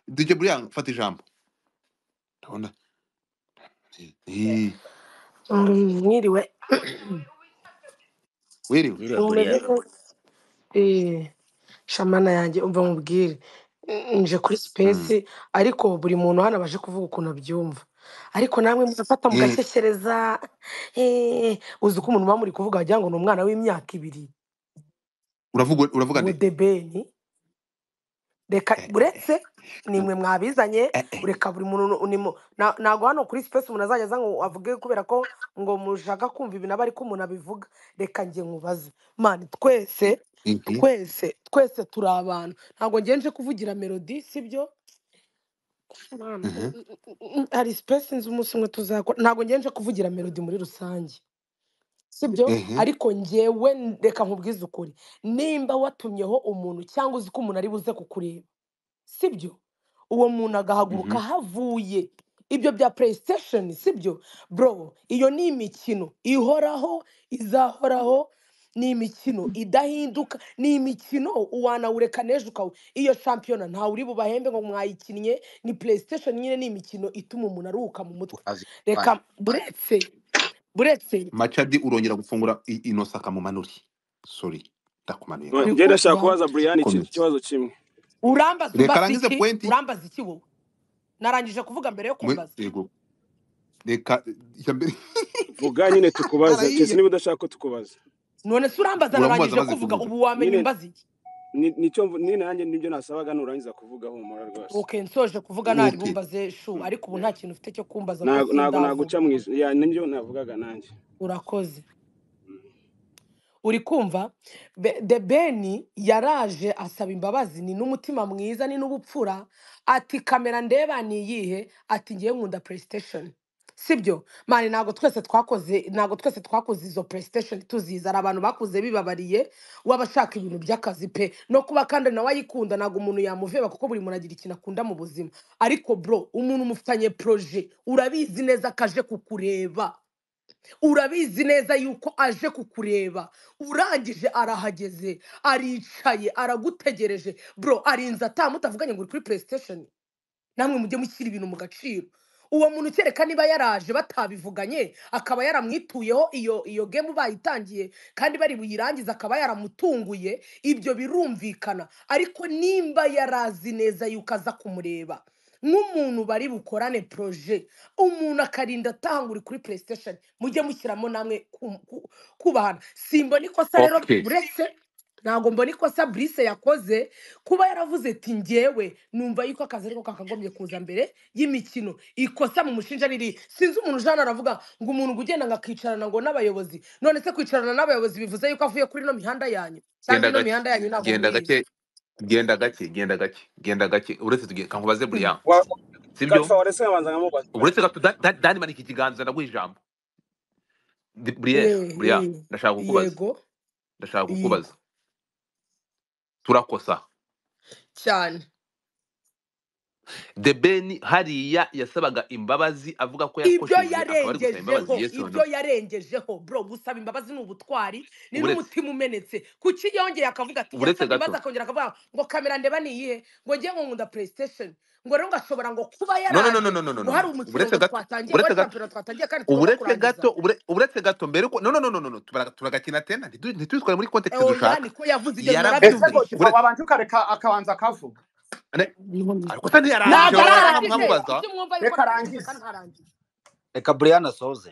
Dj Brian fata ijambo ndabona Eh, Mm, Mwiriwe. wiriwe Iriya Mumeze buriya neza? Eh, shamana yanjye umva mubwire Mm, nje kuri Mm. sipesi ariko buri muntu hano abaje kuvuga ukuntu abyumva ariko namwe murafata Eh, mugashesereza eh, uzi ko umuntu muba muri kuvuga wagira ngo ni umwana w'imyaka ibiri uravuga uravuga nde wodebeni reka Eh, eh, uretse eh, nimwe mwabizanye eh, eh. ureka buri muntu nu- ni mu- na- ntago hano kuri sipesi umuntu azajya aza ngo avuge kubera ko ngo mushaka kumva ibintu aba ariko umuntu abivuga reka njye nkubaze mani twese Mhm. twese twese turi abantu ntabwo ngiye nje kuvugira melodi sibyo Mana, Mhm. u- u- u- u- hari sipesi nzi umunsi umwe tuzakora ntabwo ngiye nje kuvugira melodi muri rusange sibyo Mhm. ariko ngewe n- reka nkubwize ukuri nimba watumyeho umuntu cyangwa uzi ko umuntu ari buze kukureba sibyo uwo muntu agahaguruka Mhm. havuye ibyo bya playstation sibyo bro iyo ni imikino ihoraho izahoraho ni imikino idahinduka ni imikino wanawureka n'ejo ukawu iyo shampiyona ntawe uri bubahembe ngo mwayikinnye ni playstation nyine ni imikino ituma umuntu aruhuka mu mutwe ave reka buretse buretse macadi urongera gufungura i- ino saka mu manuri sorry ndakumanuye Ngo- ngaho njye niko ndashaka kubaza yambwiye Brian iki- komeza ikibazo kimwe urambaza reka ubaza arangize iki pointi urambaza iki wowe narangije kuvuga mbere yo Mwe- kumbaza yego reka iya mbere vuga nyine tukubaze keretse arayiye niba udashaka ko tukubaza none se urambaza uramubaza narangije amaze kuvuga kuvuga ubu wamenye nyine umbaza iki ni- nicyo mvu- nyine nanjye nibyo nasabaga nurangiza kuvuga humura rwose ok nsoje kuvuga ntari ok bumbaze shu ariko ubu nta kintu ufite cyo kumbaza ngo ntago ntago sindavuga naguca mu ijoro ya nibyo navugaga nanjye urakoze uri kumva Be- the ben yaraje asaba imbabazi ni n'umutima mwiza ni n'ubupfura ati kamera ndeba ni iyihe ati ngewe nkunda playstation sibyo mani ntabwo twese twakoze ntabwo twese twakoze izo playstation tuzizi hari abantu bakuze bibabariye wabashaka ibintu by'akazi pe no kuba kandi nawe ayikunda ntabwo umuntu yamuveba kuko buri muntu agira ikintu akunda mu buzima ariko bro umuntu mufitanye proje urabizi neza ko aje kukureba urabizi neza yuko aje kukureba urangije arahageze aricaye aragutegereje bro arinze atamutavuganye ngo uri kuri playstation namwe mujye mushyira ibintu mu gaciro uwo muntu kereka niba yaraje batabivuganye akaba yaramwituyeho iyo iyo gemu bayitangiye kandi bari buyirangize akaba yaramutunguye ibyo birumvikana ariko nimba yarazi neza yuko aza kumureba nk'umuntu bari bukorane proje umuntu akarinda atanga uri kuri playstation mujye mushyiramo namwe ku- ku- kubahana simbona ikosa rero ok uretse ntabwo mbona ikosa brise yakoze kuba yaravuze ati ngewe numva yuko akazi ariko kakagombye kuza mbere y'imikino ikosa mu mushinja riri sinzi umuntu ujana aravuga ngo umuntu ngo ugenda ngo akicarana ngo n'abayobozi none se kwicarana n'abayobozi bivuze yuko avuye kuri ino mihanda yanyu cyangwa genda ino gake mihanda yanyu ntabwo genda muyizi gake genda gake genda gake genda gake uretse tugiye kankubaze buriya Wa- sibyo kalifa warese abanza nkamubaza uretse gato Da- Da- dani manika ikiganza ndaguha ijambo Di- buriya Eh, buriya eh, ndashaka kukubaza yego ndashaka yego kukubaza turakosa cyane the ben hariya yasabaga imbabazi avuga ko ibyo yakosheje akaba ari gusaba imbabazi yarengejeho yes or ibyo no yarengejeho bro gusaba imbabazi ni ubutwari ni uretse n'umutima umenetse kuki yongeye akavuga ati uretse yasabye imbabazi gato akongera akavuga ngo kamera ndeba ni iyihe ngo ngiye ngo nkunda playstation ngo rero ngashobora ngo kuba no no no no no no yaraje no ngo no hari no. umukino uretse ngo gato twatangiye ngo uretse hari gato shampiyona twatangiye kandi tugomba uburetse kurangiza gato ubure- uburetse gato mbere ko no no no no no no tubara- turagakina tena ntitu- ntitubitware muri context oya dushaka niko yavuze ibyo ese ngo yarabyumvise mwarabyumvise kiva uretse wabanje ukareka akabanza akavuga ne- ariko se ntiyarangije ntabwo ntabwo warangiza ararangije nkamwamubaza ararangiza ibyo mwumva yuko reka ararangije kandi arangize ntarangije reka buriya asoze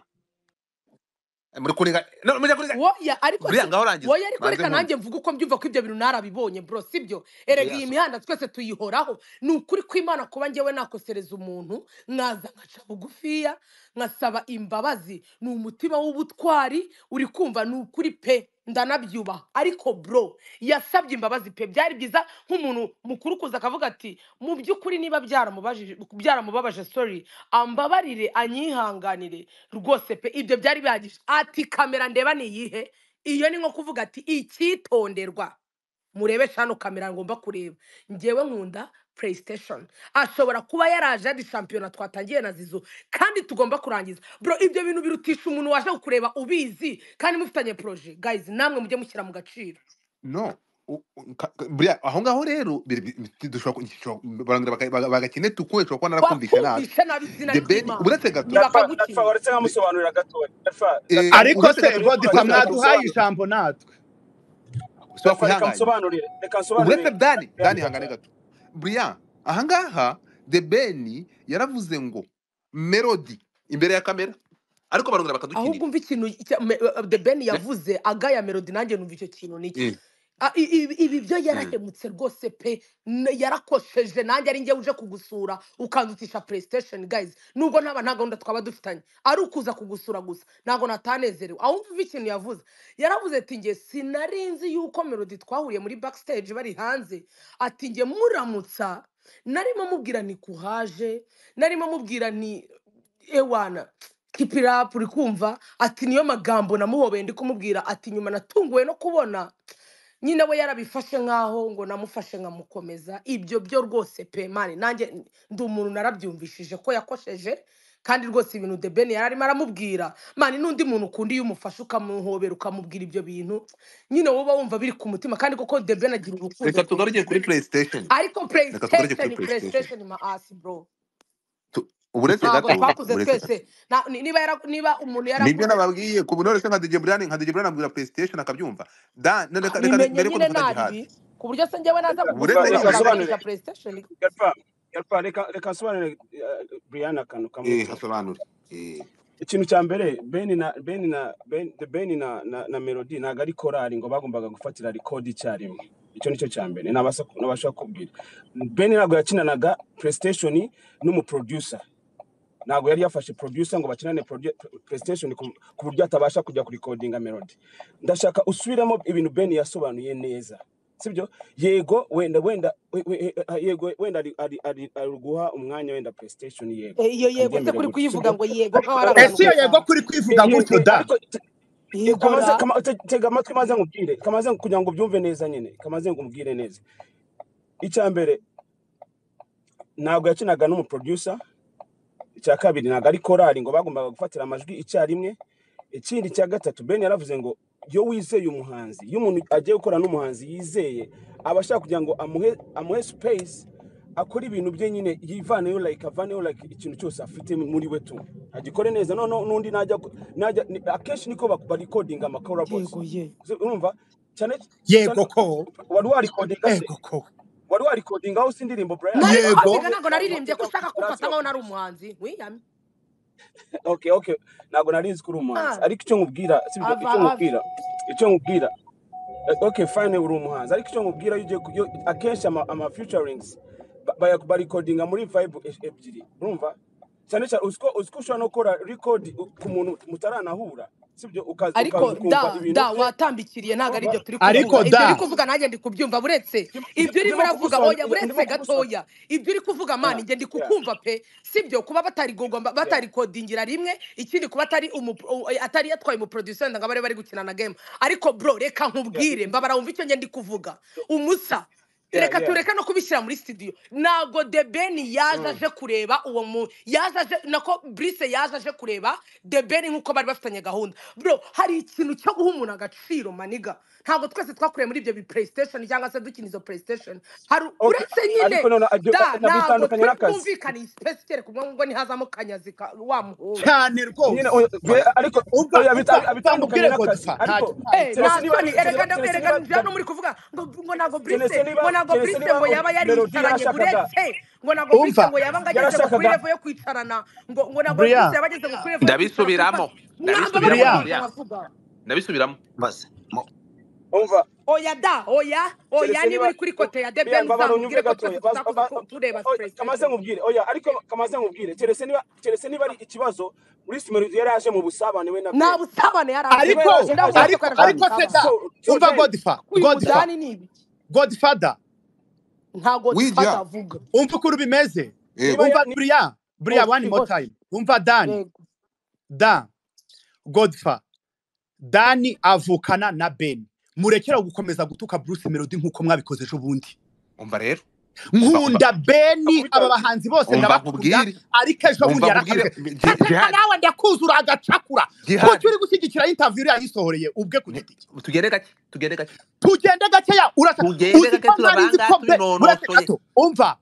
muri kurega no muri kurega woya ariko buriya se ngaho rangiza woya ariko banze reka nkumve nanjye mvuga uko mbyumva ko ibyo bintu narabibonye bro sibyo erega buriya iyi asoze mihanda twese tuyihoraho ni ukuri kw'imana kuba njyewe nakosereza umuntu nkaza nkaca bugufiya nkasaba imbabazi ni umutima w'ubutwari uri kumva ni ukuri pe ndanabyubaha ariko bro yasabye imbabazi pe byari byiza nk'umuntu mukuru kuza akavuga ati mu by'ukuri niba byaramubajije byaramubabaje sorry ambabarire anyihanganire rwose pe ibyo byari bihagije ati kamera ndeba ni iyihe iyo ni nko kuvuga ati icyitonderwa murebe shano kamera ngomba kureba ngewe nkunda playstation ashobora kuba yaraje yari shampiyona twatangiye na zizo kandi tugomba kurangiza bro ibyo bintu birutisha umuntu waje kukureba ubizi kandi mufitanye proje guys namwe mujye mushyira mu gaciro no u- u- ka- ka- buriya aho ngaho rero biri- bi- bi- dushobora ku- dushobora- barangura baka- bagakine tukumve dushobora kuba narakumvishe nabi bakumvishe nabi izina the ben ry'imana uretse gato Rafa, Rafa bakagutsinda waretse nkamusobanurira gatoya. Rafa, eh, Rafa, ariko uretse se gato godifam uretse reka gato naduhaye nsobanurire. ijambo natwe usaba Rafa, reka kwihanganye nsobanurire. Reka nsobanurire. uretse dani dani ihangane Reka- gato buriya ahangaha the ben yaravuze ngo melody imbere ya kamera ariko barongera ahubwo bakadukinira umva ikintu icya- me- uh, the ben Ne- yavuze agaya melody nanjye numva icyo kintu ni iki eh, Ah, i- i- ibi byo mm. yarahemutse rwose pe N- yarakosheje nanjye ari njye uje kugusura ukandutisha playstation guys nubwo ntaba nta gahunda twaba dufitanye ari ukuza kugusura gusa ntabwo natanezerewe aho umva ikintu yavuze yaravuze ati njye sinarinzi yuko melody twahuriye muri backstage bari hanze ati njye muramutsa narimo mubwira ni kuhaje narimo mubwira ni ewana kipirapu uri kumva ati niyo magambo namuhobeye ndi kumubwira ati nyuma natunguwe no kubona nyine we yarabifashe nkaho ngo namufashe nkamukomeza ibyo byo rwose pe mani nanjye ndi umuntu narabyumvishije ko yakosheje kandi rwose ibintu de ben yari arimo aramubwira mani n'undi muntu ukundi iyo umufashe ukamuhobera ukamubwira ibyo bintu nyine wowe uba wumva biri ku mutima kandi koko de ben agira urukundo reka rwinshi tugaruke kuri playstation ariko reka tugaruke playstation kuri playstation playstation maasi bro Tu- uretse ntabwo gato twakuze uretse gato twese Na- ni- niba yara- niba umuntu nibyo yarakuze nababwiye ku buryo nka DJ Brian nka DJ Brian abwira PlayStation akabyumva da ne- reka reka bimenye mbere ko nyine duvuga naribi jihad ku buryo se njyewe naza Reka uretse nsoba- kugusura reka gato ukangurisha nsobanurire. playstation Rafa, Rafa, reka- reka nsobanurire, eh, Brian akantu kamwe eh tu. hasobanure eh ikintu cya mbere beni na beni na ben, The ben na, na, na melody ntabwo ari korari ngo bagombaga gufatira record icyarimwe icyo nicyo cya mbere nabasa- nabasha kubwira ben ntabwo yakinanaga playstation n'umuproducer ntabwo yari yafashe producer ngo bakinane produ- playstation ku ku buryo atabasha kujya kurikodinga melody ndashaka usubiremo ibintu ben yasobanuye neza sibyo yego wenda wenda we- we- eh, yego wenda ari ari ari ari guha umwanya wenda playstation yego Eh, iyo yego se ndabyemera kuri gutyo kuyivuga sibyo ngo yego ariko nk'aho ari reka abantu ese iyo gusa yego kuri kwivuga ye- ye- gutyo ye- da ariko te- ye- yego kamaze ra kama- te- tega amatwi maze nkubwire kamaze kugira ngo ubyumve neza nyine kamaze ngubwire neza icya mbere ntabwo yakinaga n'umuproducer icya kabiri ntabwo ari korari ngo bagombaga gufatira amajwi icyarimwe ikindi cya gatatu ben yaravuze ngo iyo wizeye umuhanzi iyo umuntu agiye gukora n'umuhanzi yizeye aba ashaka kugira ngo amuhe amuhe space akore ibintu bye nyine yivaneyo like avaneyo like ikintu cyose afite muri we tu agikore neza noneho n'undi najya ku- najya ni- akenshi niko bak- barikodinga amakoraboti yego ye urumva cyane cyane yego ko wari warikodinga se yego ko wari warikodinga aho si indirimbo Brian nari yego rikodinga wowe ntabwo naririmbye ko warikodinga mu ushaka kumfata gifaransa nkaho nari bakagurisha umuhanzi wiyame okay okay ntabwo nari nzi ko uri umuhanzi Ah, ariko icyo nkubwira sibyo ava icyo ava nkubwira icyo nkubwira eh, okay fine uri umuhanzi ariko icyo nkubwira iyo ugiye ku- iyo- akenshi ama, ama featurings ba- baya- barikodinga muri vibe e- ebyiri urumva cyane cyane uziko uziko ushobora no gukora record u- ku muntu mutaranahura sibyo ukaza ukaza ariko ukumva da ibintu da bye watambikiriye ntabwo ari urumva ibyo turi kuvuga ariko ibyo uri da kuvuga nanjye ndi kubyumva buretse Ndimo- ibyo urimo ndimo uravuga oya kugusobanurira ndimo buretse kugusobanurira gatoya ibyo uri kuvuga yeah mani njye ndi yeah kukumva pe sibyo kuba batarigodingira yeah batarikodingira rimwe ikindi kuba atari umu o- atari yatwaye umuproducer ngo abe ari bari gukina na game ariko bro reka yeah nkubwire mbabara wumva icyo njye ndi kuvuga umusa yeah reka yeah tureka no kubishyira muri studio ntabwo de beni yaje mm. aje kureba uwo mu yaje aje nako brise yaje aje kureba de beni nk'uko bari bafitanye gahunda bro hari ikintu cyo guha umuntu agaciro maniga ntabwo twese twakuriye muri ibyo bi playstation cyangwa se dukina izo playstation hari okay uretse ariko nyine noneho ibyo da ntabwo nabitandukanye twari n'akazi twumvikana isipesi kereka umwe ngo ntihazamo kanyazi ka- wa muhungu cyane nyine rwose oya, be- ariko umva oya umva bita- umva abitandukanye mubwire n'akazi godifa ariko ntacyo ntacyo Eh, keretse na ntabwo soni niba ntacyo erega keretse keretse erega niba njya no muri kuvuga ngo ngo ntabwo keretse brise niba ngo ntabwo keretse brise niba ngo yaba melodi yariyicaranye yarashakaga buretse ngo ntabwo brise umva ngo yaba ngo ageze ngo kuri yarashakaga level yo kwicarana ngo ngo ntabwo brise brian yaba ageze ngo kuri level yo kwicara kumva ndabisubiramo mwamba ndabisubiramo brian bakumvira buriya bavuga ndabisubiramo mbaze Mu- umva oya da oya oya keretse niba niba uri kuri kote ya biriya debeni mbabara unyumve uzamubwire ko twese gatoya bas- tutakoze ba- tu- tureba oya, kamaze playstation nkubwire oya ariko kamaze nkubwire keretse niba keretse niba ari ikibazo Bruce Melody yari yaje mu busabane we na nta Ben busabane yari niba afite yari aje ariko nda aje wumva ko ariko gukora yaraje mu ariko kandi busabane se so da so umva Ben godifa kuyu godifa mudani ni ibiki godifada nta godifada wijya avuga umva uko bimeze yego niba umva ya- ni- brian brian oya one more kibosi time umva dani yego da godifa dani avukana na ben murekera gukomeza gutuka bruce melody nk'uko mwabikoze ejo bundi umva rero nkunda beni akubita aba bahanzi bose umva ndabakunda nkubwire ariko ejo bundi umva nkubwire yarakabwe ariko jihadi nawe ndakuzura agacakura kuki jihadi uri gushyigikira interview iriya yisohoreye ubwe ku giti cye tugende gake tugende gake tugende gakeya urashaka tugende uzi gake ko narizi turabanga ko be buretse tubinonosoye gato umva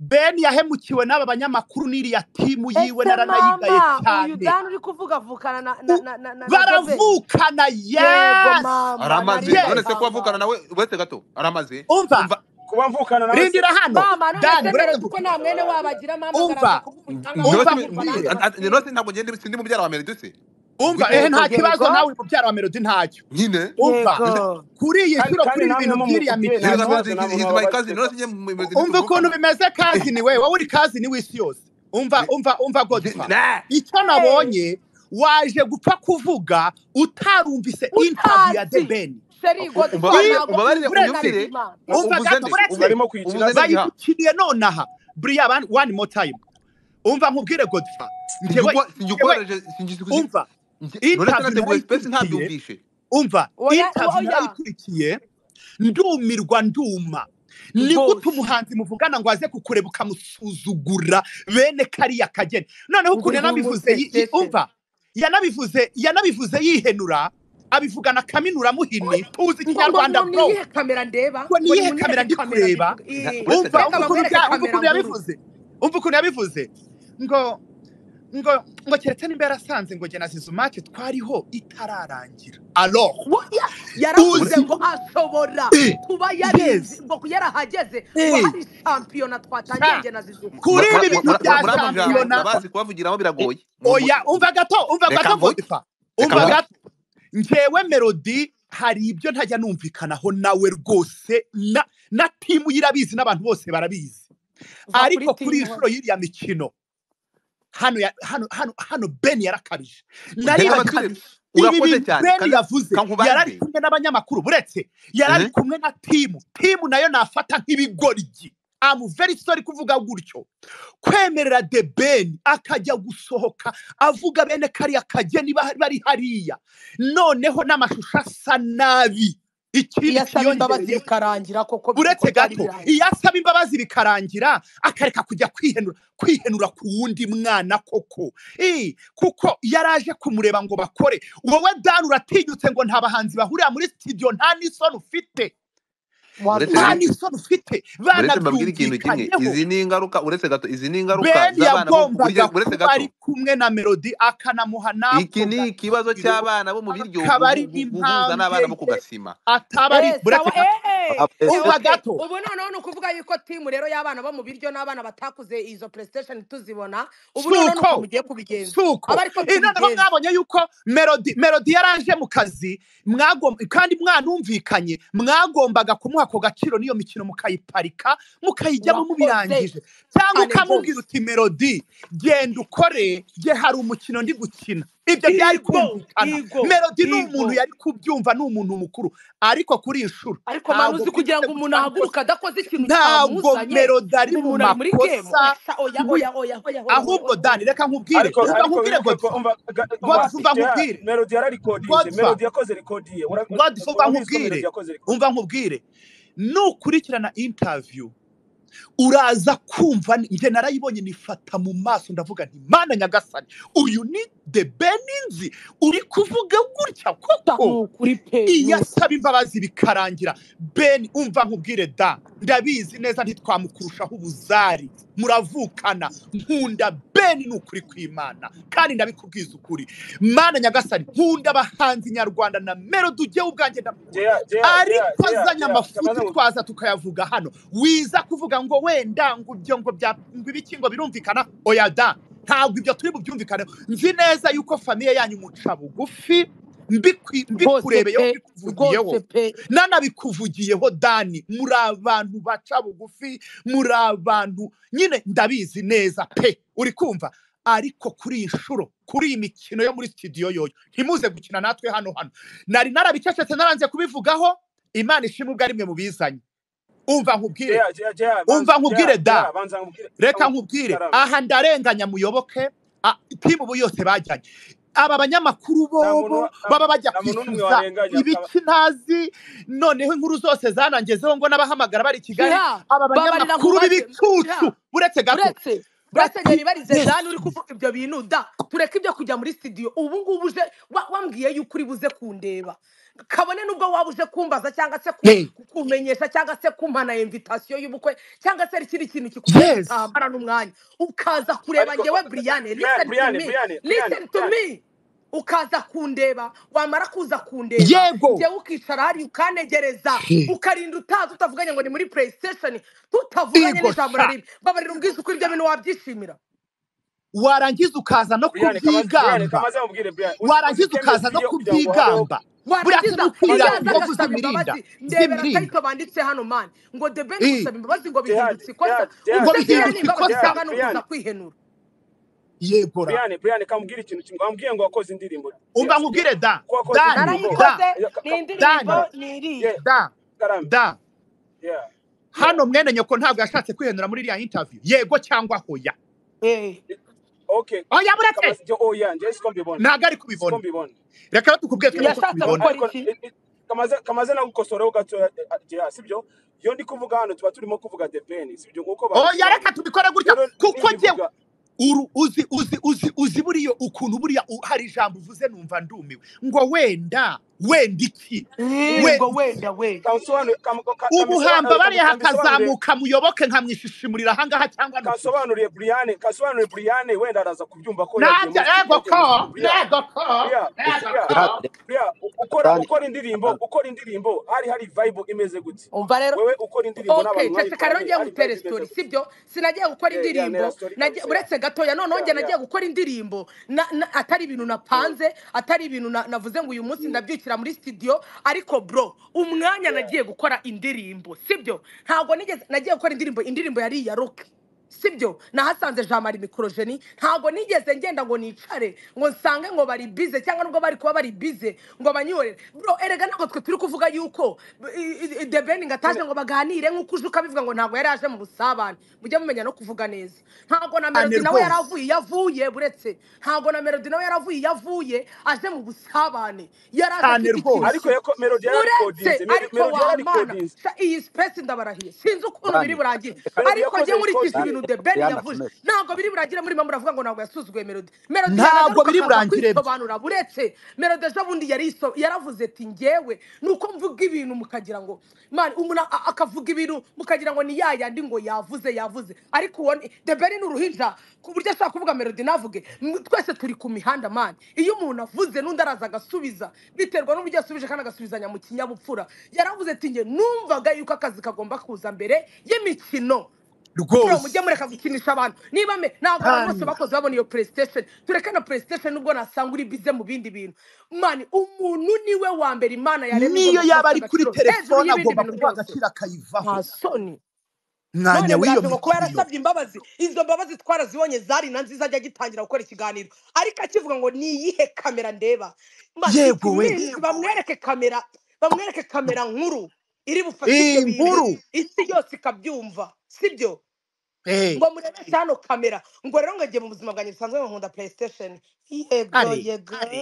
beni yahemukiwe n'aba banyamakuru n'iriya timu yiwe ese naranayigaye mama uyu cyane dani uri kuvuga avukana na na U- na na, na, na Joveni baravukana yego yes mama aramaze narizi none yes se kuvukana mama nawe uretse gato aramaze umva umva kuba mvukana nawe se rindira hano mama none dani se neza burera kuko nta mwene wabagira mama ngo araza umva kuvuga cyangwa ngo njyewe simi- a- a- araza kwirwa nanjye umva nkubwire none basibe ntabwo ngende sindi mubyara wa meredi se umva ehe ngwiki yego nta kibazo yego nawe mubyara wa melodi ntacyo nyine umva yego none se kuri iyi kandi nshuro kandi kuri namwe ibi bintu mu by'iriya mukubye nta Serious about kibazo mikino it, namwe is mwaba my cousin. babikeka None sinye mumeze umva ukuntu ntituvukana. bimeze kazini we wowe uri kazini w'isiyosi umva Nge- umva umva nge- godfa nah. icyo hey nabonye waje gupfa kuvuga utarumvise interview ya utazi debeni sheri U- godfa umbabarire iyo ntabwo umbabarire unyumvire u- uvuze byumvikana imana buretse umva gato nde ubu buretse barimo uvuze kwigira nde se giha bayidukiniye nonaha buriya ban- one more time umva nkubwire godfa njyewe sinjyukwa njyewe sinjyukworeje sinjyikuzi umva none se interview nateguye space narayikurikiye ntabyumvishe umva oya interview oya narayikurikiye ndumirwa nduma ni gute rwose umuhanzi muvugana ngo aze kukureba ukamusuzugura bene kariya kageni noneho ngo ukuntu uri yanabivuze yi- yi- bumusesese umva yanabivuze yanabivuze yihenura abivugana kaminura muhini tuzi ngo ngo ngo ikinyarwanda ni bro iyihe kamera ndeba ngo ngo niyihe kamera nimunyereke kamera ndi ndikureba ku- i- uretse umva gato reka bamwereke umva ukuntu bya- umva kamera ukuntu nkuru yabivuze umva ukuntu yabivuze ngo ngo ngo keretse niba yarasanze ngo jye na zizumake twariho itararangira alors Wo- ya- yaravuze uzi ngo ashobora eh, kuba yarizi yes ngo yarahageze ngo eh, hari shampiyona twatangiye sha njye na zizuma kuri muri ibi bintu bya ano jambo shampiyona ndabazi kubavugiramo Eh, biragoye Mu- mu- oya umva gato umva reka gato mvuge godifa reka umva mvuge gato ngewe melodi hari ibyo ntajya numvikanaho nawe rwose na na timu y'irabizi n'abantu bose barabizi va kuri ariko kuri iyi timu nshuro y'iriya mikino hano ya, hano hano hano beni yarakabije ntega naribagirwa amatwi urakoze nti ibi bintu cyane beni kandi yavuze yarari kankubaze kumwe n'abanyamakuru buretse yarari ehe kumwe na timu timu nayo nafata nk'ibigoryi amu very sorry kuvuga gutyo kwemerera the ben akajya gusohoka avuga bene kariya kageni ba- bari hariya noneho n'amashusho asa nabi ikindi iyasaba imbabazi kiyongereyeho bikarangira koko koko uretse byari gato birangiye iyo asaba imbabazi bikarangira akareka kujya kwihenura kwihenura ku wundi mwana koko Eh, kuko yaraje kumureba ngo bakore wowe dani uratinyutse ngo nta bahanzi bahurira muri studio nta n'isoni ufite uretse biri nta wabibonye n'isoni ufite uretse mbabwire ikintu kimwe banabyumvikanyeho izi ni ingaruka uretse gato izi ni ingaruka beni z'abana bo burya yagombaga uretse kuba gato ari kumwe na melodi akanamuha iki n'ako ni ikibazo gaciro cy'abana bo mu biryo akaba ari guhuza n'abana n'impambwe bo ku ye gasima ataba ari Eh, buretse sawa gato eh, eh. abese Eh, umva okay gato ubu noneho ni ukuvuga yuko timu rero y'abana bo mu biryo n'abana batakuze izo playstation tuzibona ubu noneho ni uko suko mugiye kubigenza aba suko ariko Eh, noneho tubigenza mwabonye yuko melodi melodi yaraje mu kazi mwagom- kandi mwanumvikanye mwagombaga kumuha ako gaciro n'iyo mikino mukayiparika mukayijyamo urakoze mubirangije cyangwa cyane ukamubwira rwose uti melodi genda ukore nge hari umukino ndi gukina ibyo byari igo kumvikana igo melodi ni umuntu igo yari kubyumva ni umuntu mukuru ariko kuri iyi nshuro ariko manu ntabwo uzi kugira mwigeze ngo umuntu gucana ahaguruke ikosa adakoze ikintu ntabwo cyamuzanye melodi ari ngo mu umuntu ari muri gemu makosa esha oya wi- oya oya oya oya oya ahubwo oya dani oya reka nkubwire ariko reka ariko nkubwire wibuke ko godfa umva ga- umva godfa umva jeha nkubwire melody yararikodinze godfa melody yakoze rekodi ye Ura- godfa umva urabizi ko melody nkubwire yakoze rekodi umva nkubwire nukurikirana interview uraza kumva ni- njye narayibonye nifata mu maso ndavuga nti mana nyagasani uyu ni the beninzi uri kuvuga gutya ta ni koko ukuri pe ni iyo asaba ukuri imbabazi bikarangira beni umva nkubwire da ndabizi neza ntitwamukurushaho ubuzari muravukana nkunda beni ni ukuri kw'imana kandi ndabikubwiza ukuri mana nyagasani nkunda abahanzi nyarwanda na melodi ujyewe ubwanjye ndamukunda jeha jeha jeha ariko jeha jeha azanye kamaze amafuti ngo twaza tukayavuga hano wiza kuvuga ngo wenda ngo ibyo ngo bya ngo ibiki ngo birumvikana oya da ntabwo ibyo turi bubyumvikaneho nzi neza yuko famiye yanyu muca bugufi mbikwi- rwose mbikurebeyeho pe mbikuvugiyeho rwose pe nanabikuvugiyeho dani muri abantu baca bugufi muri abantu nyine ndabizi neza pe uri kumva ariko kuri iyi nshuro kuri iyi mikino yo muri studio yoyo ntimuze gukina natwe hano hano nari narabicecetse naranze kubivugaho imana ishimwe ubwo ari mwe mubizanye umva nkubwire jeha jeha jeha banza umva jeha nkubwire da jeha banza nkubwire reka abo nkubwire karame aha ndarenganya muyoboke a- timu ubu yose bajyanye aba banyamakuru nta muntu bobo wa- nta baba bajya nta muntu n'umwe kwishyuza warenganya akaba ibiki ntazi noneho inkuru zose zanangezeho ngo n'abahamagara bari i kigali hiha aba babarira ngo banyamakuru bate b'ibicucu hiha uretse gato uretse bati barasenyeri barize dani uri yesu kuvuga ibyo bintu da tureke ibyo kujya muri studio ubu ngubu uje wa- wambwiye yuko uri buze kundeba kabone nubwo waba uje kumbaza cyangwa se ku- Hey, kumenyesha cyangwa se kumpana invitasiyo y'ubukwe cyangwa se hari ikindi kintu kikubaye yes utambara n'umwanya ukaza kureba ariko ngewe buriyane buriyani listen to buriyani me buriyani buriyani listen to buriyani me ukaza kundeba wamara kuza kundeba yego njyewe ukicara hariya ukanegereza Hey, ukarinda utazi utavuganye ngo ni muri playstation tutavuganye Igor n'ijambo na sha rimwe babarira ubwiza uko ibyo bintu wabyishimira warangiza ukaza no buriyani kamaze buriyani kubyigamba kamaze mubwire buriyani warangiza uziteme ukaza no studio kugira ngo habeho kubyigamba burasa warangiza iyo aza kamaze n'ukwirata inkovu agasaba zimirinda imbabazi ndebera akayito banditse zimirinda hano mani ngo the ben Eh, gusaba imbabazi ngo jihadi bihindutse ikosa jihadi ngo jihadi ubwo jihadi buriyani imbabazi bihindutse ikosa jihadi itanga ni ukuza buriyani kwihenura yegora Brian, Brian, kamubwire ikintu kimwe. Wambwiye ngo wakoze indirimbo. umva Yes, yo- nkubwire da ko wakoze dani indirimbo. da narayikoze Ya- ka- ni ka- indirimbo dani Karambe. ni iriya Yeah, da Karambe. da Yeah. Yeah. hano mwene nyoko ntabwo yashatse kwihenura muri iriya interview yego cyangwa hoya Eh, Okay. oya bureke Kamaze oh yeah, nje siko mbibona. ntabwo ari Siko kubibona mbibona. reka tukubwiye Yeah. twebwe uko yashatse Kama tubibona gukora ariko iki i- i- kamaze kamaze nagukosoreho gato ya sibyo. Yo ndi kuvuga hano tuba turimo kuvuga the pain, sibyo nkuko oya reka babisobanura. tubikore gutya Rero kuko njyewe nimbivuga uru uzi uzi uzi uzi buriya ukuntu buriya u- hari ijambo uvuze numva ndumiwe ngo wenda wenda iki Eh, mm. ngo wenda iki wenda we Kamusobanure kam- ka- ubuhamba kamisobanure bariya kam- kamisobanure hakazamuka muyoboke nkamwishishimurira ahangaha cyangwa nukuri kansobanuriye Brian, kansobanuriye Brian wenda araza kubyumva ko yagiye najya muri studio yagiye muri ego ko studio. Brian, nego ko Brian, nego Brian, ko jihadi reka Brian, u- ukora dani ukora indirimbo, dani ukora indirimbo, hari hari vibe imeze gute? umva rero Wewe ukora indirimbo ok n'abantu ceceka rero mwayikoranye, ngiye hari ngutere vibe imeze sitori gute? sibyo sinagiye gukora Yeah, yeah, nera indirimbo story nagiye- kabisa. Yeah. uretse gatoya noneho Yeah, njye yeah. nagiye gukora indirimbo na, na, atari ibintu Mm, napanze atari ibintu na, navuze ngo uyu munsi mm, ndabyukira muri studio ariko bro umwanya yeah. nagiye gukora indirimbo sibyo ntabwo nigeze nagiye gukora indirimbo indirimbo yari iya rock sibyo nahasanze jean marie mikorojeni ntabwo nigeze ngenda ngo nicare ngo nsange ngo bari bize cyangwa nubwo bari kuba bari bize ngo banyorere bro erega ntabwo twe turi kuvuga yuko debeni ngo Nyine ataje ngo baganire nk'uko uje ukabivuga ngo ntabwo yari aje mu busabane mujye mumenya no kuvuga neza ntabwo na cyane melody nawe yari rwose avuye iyo avuye buretse ntabwo na melody nawe yari avuye iyo avuye aje mu busabane yari aje cyane afite ikintu rwose ariko kimwe yako melody uretse yararikodinze, ariko melody wamana yararikodinze. sha iyi sipesi ndabarahire sinzi ukuntu biri dani burangire reka Melody ariko yakoze njye nkurikije recording. dani ibintu de reka beni buriyani yavuze akomeze ntabwo biri burangire murimo muravuga ngo ntabwo yasuzuguye melody melody ntabwo yanagaruka biri akaza burangire kwisobanura buretse melody ejo bundi yari iso- yaravuze ati ngewe ni uko mvuga ibintu mukagira ngo mani umuntu a- akavuga ibintu mukagira ngo ni ya yandi ngo yavuze yavuze ariko uwo ni- de beni ni uruhinja ku buryo ashobora kuvuga melody navuge M- twese turi ku mihanda mani iyo umuntu avuze n'undi araza agasubiza biterwa n'uburyo yasubije kandi agasubizanya mu kinyabupfura yaravuze ati nge numvaga yuko akazi kagomba kuza mbere y'imikino bro mujye rwose mureka gukinisha abantu niba me ntabwo abantu bose cyane bakoze babona iyo playstation tureke na playstation nubwo nasanga uri bize mu bindi bintu mani umuntu niwe wa mbere imana yaremye niyo igomba kuba yaba afite ari kuri agaciro hejuru telefone y'ibindi agomba bintu kuba byose agaciro akayivaho nta soni none mwanya muraje ngo kuba wiyomekiriyo yarasabye imbabazi izo mbabazi twarazibonye zari na nziza ajya agitangira gukora ikiganiro ariko akivuga ngo ni iyihe kamera ndeba Man, it yego we means bamwereke kamera bamwereke kamera nkuru iri bufate ibyo iyi bintu nkuru isi yose ikabyumva sibyo Eh, ngo murebeshe hano kamera ngo rero ngajye mu buzima bwanjye busanzwe ngo nkunda playstation yego are yego are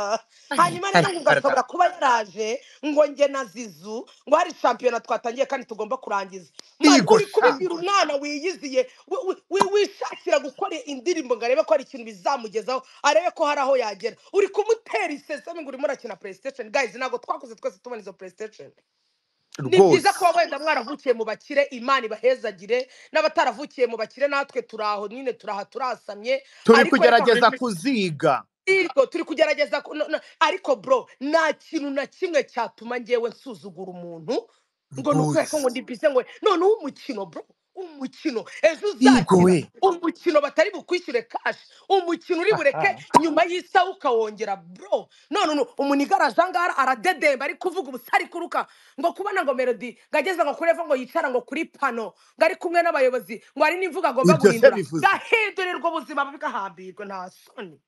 are hanyuma rero are ngo are ugashobora kuba yaraje ngo njye na zizu ngo hari shampiyona twatangiye kandi tugomba kurangiza mani igor uri sha kubibwira umwana wiyiziye wi- wi- wi- wishakira gukora indirimbo ngo arebe ko hari ikintu bizamugezaho arebe ko hari aho yagera uri kumutera iseseme ngo urimo urakina playstation guys ntabwo twakoze twese tubona izo playstation ni byiza rwose kuba wenda mwaravukiye mu bakire imana ibahezagire n'abataravukiye mu bakire natwe turi aho nyine turaha turasamye turi ariko reka kugerageza kuziga irwo turi kugerageza ku- no- no- ariko bro nta kintu na kimwe cyatuma ngewe nsuzugura umuntu ngo ni ukwereka rwose ngo ndi bize ngo noneho umukino bro umukino ejo igor uzakira we umukino batari bukwishyure kashi umukino uri bureke nyuma y'isaha ukawongera bro none uno- umunigara aje angara aradedemba ari kuvuga ubusa ari kuruka ngo kubona ngo melody ngo ageze ngo kureva ngo yicara ngo kuri pano ngo ari kumwe n'abayobozi ngo hari n'imvugo agomba ibyo se guhindura bivuze gahindurirwa ubuzima bugahambirwa nta soni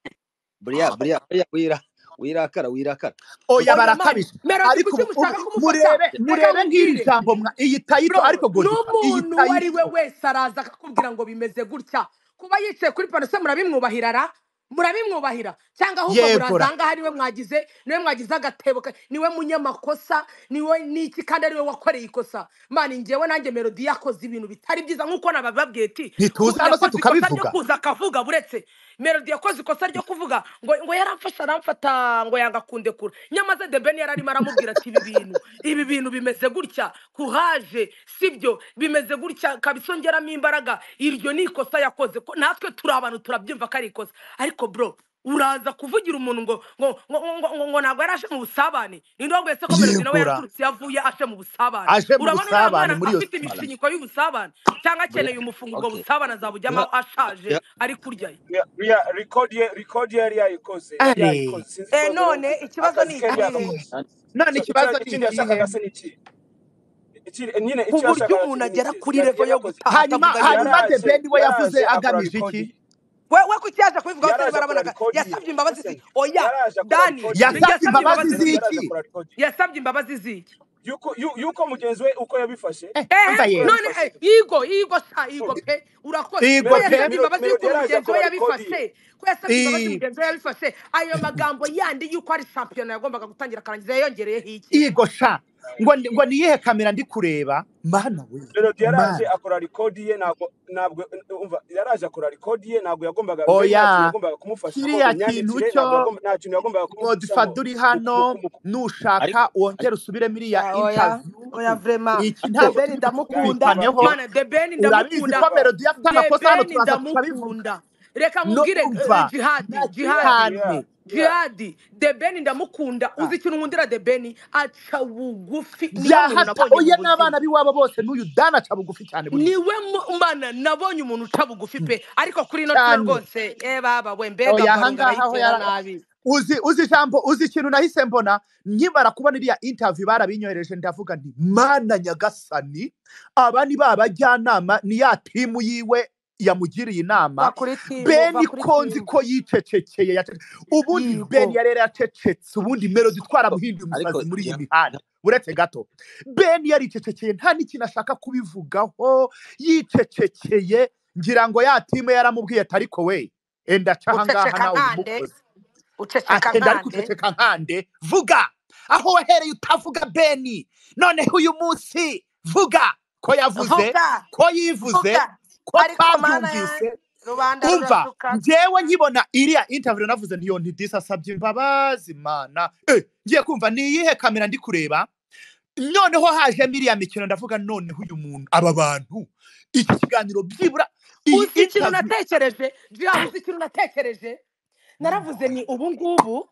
buriya buriya buriya wira wirakara wirakara oya gusa oya mani barakabisha melody ariko kuki ubu ubu mushaka kumufata murebe reka murebe nk'iri nkubwire jambo mwa iyi tayito bro ariko godifra iyi n'umuntu uwo ari we tayito wese araza akakubwira ngo bimeze gutya kuba yicaye kuri pano se murabimwubahirara murabimwubahira cyangwe ahubwo yegora murazanga hari we mwagize niwe mwagize agatebo ka- niwe munyamakosa niwe niki kandi ariwe wakoreye ikosa mani ngewe nanjye melodi yakoze ibintu bitari byiza nk'uko nabababwiye ati ntituza "Ku- hano se yakoze ikosa ryo tukabivuga kuza akavuga buretse melodi yakoze ikosa ryo kuvuga ngo ngo yaramfashe aramfata ngo yanga kundekura nyamaze debeni yararimo aramubwira ati ibi bintu ibi bintu bimeze gutya kuhaje sibyo bimeze gutya kabisongeramo imbaraga iryo ni ikosa yakoze ko natwe turi abantu turabyumva ko ari ikosa ariko bro uraza kuvugira umuntu ngo ngo ngo ngo ngo ngo ntabwo yari aje mu busabane ninde wabwese ko melody nawe yegora yaturutse iyo avuye aje mu busabane aje mu urabona uriya mwana busabane muri iyo afite sitade imishinyiko y'ubusabane cyangwa akeneye umufungo ubwo okay busabane azabujyamo Nga- ashaje ya- ari kurya ye Ya- ya- record ye record yari yayikoze yari ari yayikoze sinzi Eh, ikibazo none yagize ikibazo akazi ni ke ikihe yagakoze none so ikibazo icyo- ni ikindi ikihe yashakaga se ni iki Iki- nyine ku icyo buryo yashakaga umuntu cyane ni agera iki kuri yari level yo yakoze gutaha hanyuma atavuga nyirayo hanyuma yaraje debeni we yavuze yaraje akora agamije iki rikodi we we kuki yaje kubivuga hose yaraje akora barabanaga rikodi ye yasabye imbabazi listen ziki oya yaraje akora dani rikodi ye ni- yasabye yasabye imbabazi imbabazi ziki melody yaraje z'iki akora rikodi ye yasabye imbabazi ziki yuko yu- yuko mugenzi we uko yabifashe eh ehe umva uko yewe none yabifashe eh, igo igo sa igo mm, pe urakoze ko igo melody pe yasabye melody imbabazi y'ukuntu mugenzi Melody yaraje we akora rikodi ye yabifashe ko yasabye imbabazi I- mugenzi we yabifashe ayo magambo yandi y'uko ari shampiyona yagombaga gutangira akarangiza yayongereyeho iki igo sha ngo ni- ngo ni iyihe kamera ndi kureba mana we melody yaraje mana akora rikodi ye ntabwo ntabwo umva yaraje akora rikodi ye ntabwo yagombaga we nta kintu oya yagombaga kumufashamo kiriya kintu imyandikire ntabwo cyo yagomba nta kintu yagombaga kumufashamo modifaduri mu mu- hano mu- nushaka ariko wongere ariko usubiremo iriya Ah, oya interview oya vrema iki ariko ntabwo debeni turi ndamukunda bucyumvikaneho kuva mana debeni urabizi ndamukunda ko melodi afite amakosa hano debeni turaza tukabivuga ndamukunda reka no nkubwire eh, umva jihadi na jihadi yeah cyane yeah jihadi debeni ndamukunda uzi ikintu nkundira debeni aca bugufi niwe muntu nabonye yahata mu oya buzima n'abana b'iwabo bose n'uyu dani aca bugufi cyane buriya niwe mu- mana nabonye umuntu uca bugufi pe ariko kuri ino nshuro cyane rwose eh baba we mbega oya varo ahangaha ho ndayitera yara nabi uzi uzi ijambo uzi ikintu nahise mbona nkimara kubona iriya interview barabinyohereje ndavuga nti mana nyagasani aba ni ba bajyanama ni ya timu yiwe yamugiriye va inama kuri timu va beni kuri ko nzi timu ko yicecekeye yace- ubundi beni yigo yari yaracecetse ubundi melodi ariko twaramuhinduye ariko umusazi muri iyi ya mihanda ya- uretse gato beni yaricecekeye nta n'ikintu ashaka kubivugaho yicecekeye ngira ngo ya timu yaramubwiye ati ariko we enda aca ahangaha uceceka nawe nkande ubimukoze uceceka atenda ariko nkande uceceka nkande vuga aho wahereye utavuga beni noneho uyu munsi vuga ko yavuze vuga ko yivuze vuga ko ariko mana ya twabyumvise rubanda umva rurasuka ngewe nkibona iriya interview navuze ntiyo ntidisi asabye imbabazi mana Eh, ngiye kumva ni iyihe kamera ndi kureba noneho hajemo iriya mikino ndavuga noneho uyu muntu aba bantu iki kiganiro byibura iyi uzi ikintu interview natekereje jira uzi ikintu natekereje mana naravuze ni ubu ngubu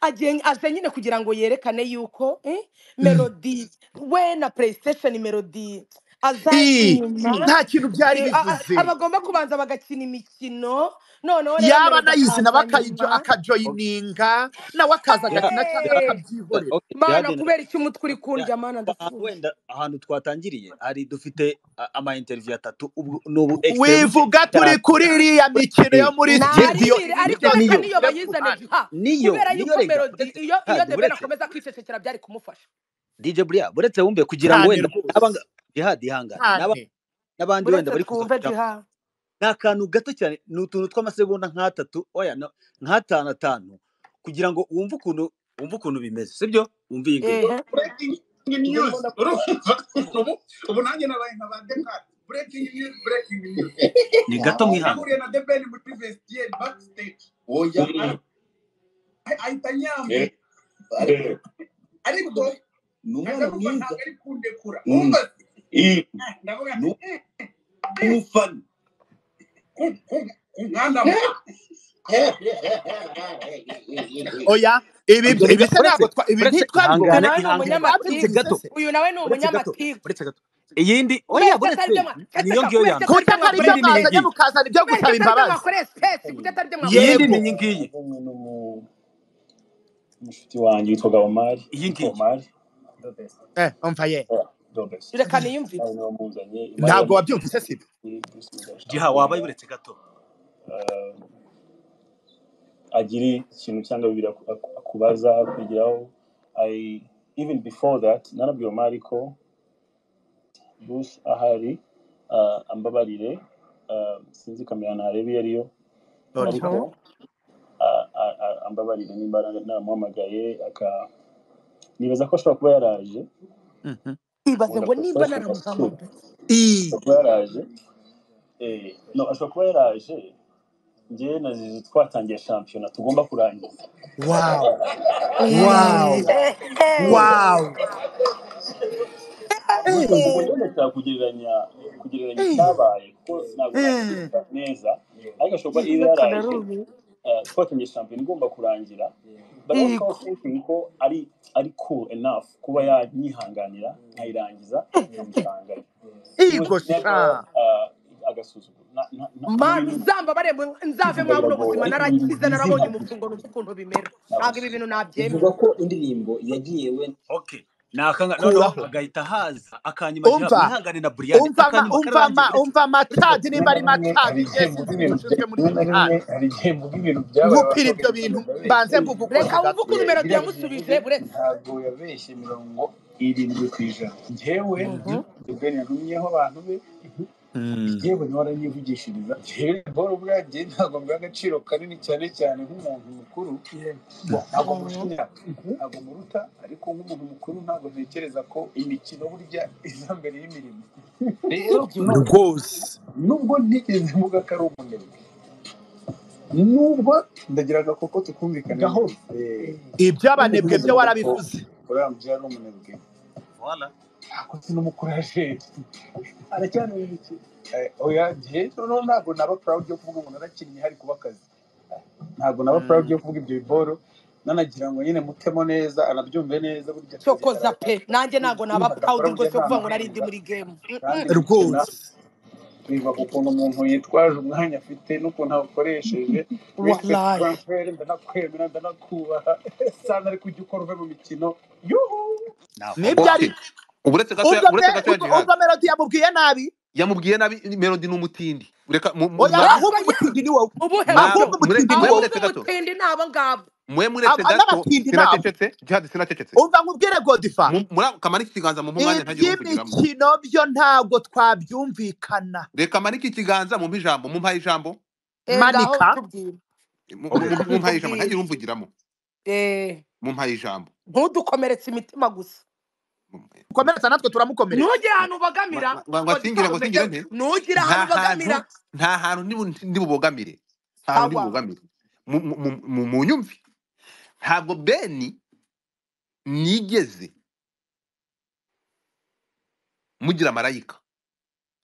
agiye- aje nyine kugira ngo yerekane yuko eh, melodi we na playstation melodi I, azakina nta kintu byari eh, a- a- bivuze abagomba kubanza bagakina imikino noneho rero yaba melodi anayizina akaza bakayijo nyuma okay akajoyininga nawe akaza ya agakina cyangwa Eh, ya akabyihorera okay mana jihad kubera iki umutwe uri ya kundya mana ahantu ndapfuye wenda ahantu twatangiriye hari dufite a- ama interview atatu ubu n'ubu extrait buke wivuga turi cyane kuri iriya mikino yo ni muri ye ari studio biri ariko reka niyo iriya niyo migire ku bayizane ruhande jiha kubera niyo niyo yuko rega melodi buretse iyo iyo jihad debeni buretse akomeza kwicecekera byari kumufasha DJ Bria buretse wumve kugira ngo cyane wenda rwose n'abanga jihad ihangane n'aba cyane n'abandi uretse wenda bari kuza twumve kuja jiha ni akantu gato cyane ni utuntu tw'amasegonda nk'atatu oya no, nk'atanu atanu kugira ngo wumve ukuntu wumve ukuntu bimeze sibyo wumve iyi ngiyi ehe Breaking news. Urumva? ubu nanjye nabaye nka ba Descartes. Breaking news, breaking news. ni gato mwihanga nahuriye na debeni muri vestiaire backstage oya Mm. Ah- ahita nyambuka Eh, eh. ariko n'umwana mwiza ntabwo ari kundekura Mm. Wumva se? Eh. Ndavuga nti, Ni- eh, eh. umufana ku- ku- ku mwana muto. oya ibi ibyo ni ibi se uretse ntabwo twa- ibi uretse uyu ntitwabivugaga ihangane nawe ni ihangane uretse ibi umunyamatiku twabivuze gato se uyu nawe ni uretse gato umunyamatiku uretse gato iyindi oya kubera iki atari buretse byo niyo mwaceceka ngiyo kubera ya iki atari mbere kuki byo atari byo mwakoreye iyindi ni iyi ngiyi mwazanye sipesi mukazana ibyo kubera iki gusaba atari byo imbabazi mwakoreye sipesi kuki atari byo mwakoreye iyindi ni yego iyi sipesi ngiyi iyi ngiyi eh umva ye reka niyumvire ntabwo wabyumvise sibyo giha wabaye buretse gato Mhm. a- a- a- ambabarira nimba namuhamagaye aka- nibaza ko ashobora kuba yaraje Mhm. ibaze wenda ngo gusa nimba ashobora ku- naramuhamagaye I- ashobora kuba yaraje eh, no ashobora kuba yaraje njyewe na zizi twatangiye shampiyona tugomba kurangiza wow wow ehehe wow ubwo Eh, ubwo nyine nshobora kugereranya kugereranya eh, icyabaye kuko ntabwo eh, nakivuga neza ariko ashobora kuba iyo natwe na yaraje rumi uh, twatangiye shampiyona igomba kurangira but also I yego was thinking ko ari ari cool enough kuba yanyihanganira nkayirangiza nkamusangayo with ego never sha uh, agasuzuguro Na- na- na- ni mana ibintu uzambabare mwe- nzavemo buno biragoye buzima ariko ni ibintu narakize bizi narabonye ntabwo umufungo nzi ukuntu bimera ntabwo ibi ntabwo bintu ivuga nabyemera ko indirimbo yagiye we okay nakanga noneho kuraho agahita haza akanyima ati "Ah, umva mwihangane na buriyani umva ama akanyuma umva karangiye ama gake umva amacadi rimwe nimba na ari macadi rimwe hari igihe byese mvuga si ibintu binyujijwe bya- muri rimwe na rimwe gihanga hari igihe mvuga ibintu byabaye gupira ibyo bakabeshya bintu umuntu abeshya mbanze mvugukose reka wumve gato ukuntu Eh, melodi biriya bintu yavuze yamusubije buretse ntabwo yabeshye mirongo irindwi ku ijana njyewe Mhm. debeni yarumyeho abantu be Mm. yewe nawe aranyivugishiriza njyewe paul ubwanjye ntabwo mbwa agaciro kanini cyane cyane nk'umuntu mukuru Bo- ntabwo Mhm. mushinya ntabwo muruta ariko nk'umuntu mukuru ntabwo ntekereza ko imikino burya iza mbere y'imirimo rero none rwose nubwo ntigeze mvuga ko ari umunebwe nubwo ndagiraga koko tukumvikana hose nubwo iby'abanebwe byo navuga ko warabivuze uriya mubyeyi ari umunebwe wala ntabwo sinumukuraje aracyari umukino oya njye noneho ntabwo naba proud yo kuvuga ngo narakinnye hari kuba akazi ntabwo naba proud Mm. yo kuvuga ibyo biboro nanagira ngo nyine mutemo neza anabyumve neza burya akazi cyokoza karahari pe nanjye ntabwo naba nihagakora proud burya rwose nta kuvuga ngo narindi mahanga muri game kandi Mhm. gukina rwose bibaga ukuntu umuntu yitwaje umwanya afite n'ukuntu awukoresheje respect wallahi transfer ndanakwemera ndanakubaha sana ariko ujya ukora uve mu mikino yuhu nibyo ok ari navuga uretse gato ya- umva uretse me- gato ya umva- jihad umva melodi yamubwiye nabi yamubwiye nabi melodi ni umutindi reka mu- mu- oya mwa- yego ahubwo ye umutindi ni wowe ubuhe buryo ahubwo mwaba mure- umutindi ni mwe wowe muretse ahubwo gato umutindi ni abo ngabo mwe muretse Ab- gato n'abatindi nabo sinacecetse jihad sinacecetse umva nkubwire godifa Mu- muri- kamanike ikiganza mu mwanya ntagire umvugiramo iby'imikino byo ntabwo twabyumvikana reka manike ikiganza mu ijambo mu mpaye ijambo eh ngaho manika bitubwire mu okay reka mpaye ijambo bitubwire ntagire umvugiramo eh mu mpaye ijambo ntudukomeretse imitima gusa Mu- ukomeretsa natwe turamukomeretsa ntugire ahantu ubogamira ngo singire godifari ngo umeze singire nte ntugire ahantu nta ubogamira hantu nta hantu nibu- nibubogamire nta hantu sawa nibubogamire mu mu- mu- mu- mu nyumvi ntabwo beni nigeze mugira marayika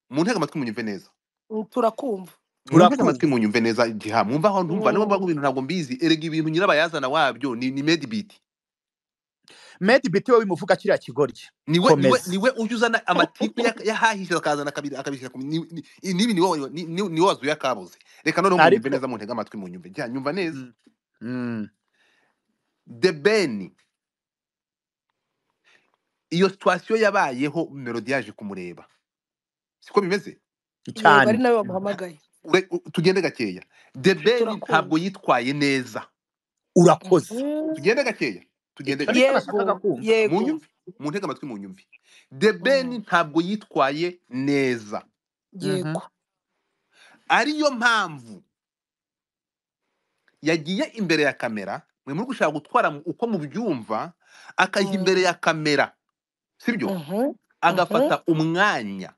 muntege amatwi munyumve neza Mm, turakumva muntege amatwi turakumva munyumve neza igiha mwumva aho ntumva niba mvuga ngo Mm. ibintu ntabwo mbizi erega ibintu nyirabayazana wabyo ni ni medibit medi biti wowe bimuvuga kiriya kigoryi niwe niwe komeza niwe ujya uzana amatiku ya- yahahishe akazana akabiri akabishyira ku ni- ni- i- nibi ni wowe ni ni- ni wowe wazuye akabuze reka noneho munyumve ariko neza muntege amatwi munyumve jya nyumva neza Mm. Mm. the ben iyo situwasiyo yabayeho melodi yaje kumureba siko bimeze yego ari cyane nawe wamuhamagaye Ure- u- tugende gakeya the ben ntabwo turakumva yitwaye neza urakoze Mhm. tugende gakeya tugende icyo nicyo gakeya nashakaga yego kumva yego munyumve muntege amatwi munyumve the ben Mm. ntabwo yitwaye neza Mhm. yego ariyo mpamvu yagiye imbere ya kamera mwe muri gushaka gutwara mu- uko mubyumva akajya imbere ya kamera sibyo Mhm, mhm, agafata umwanya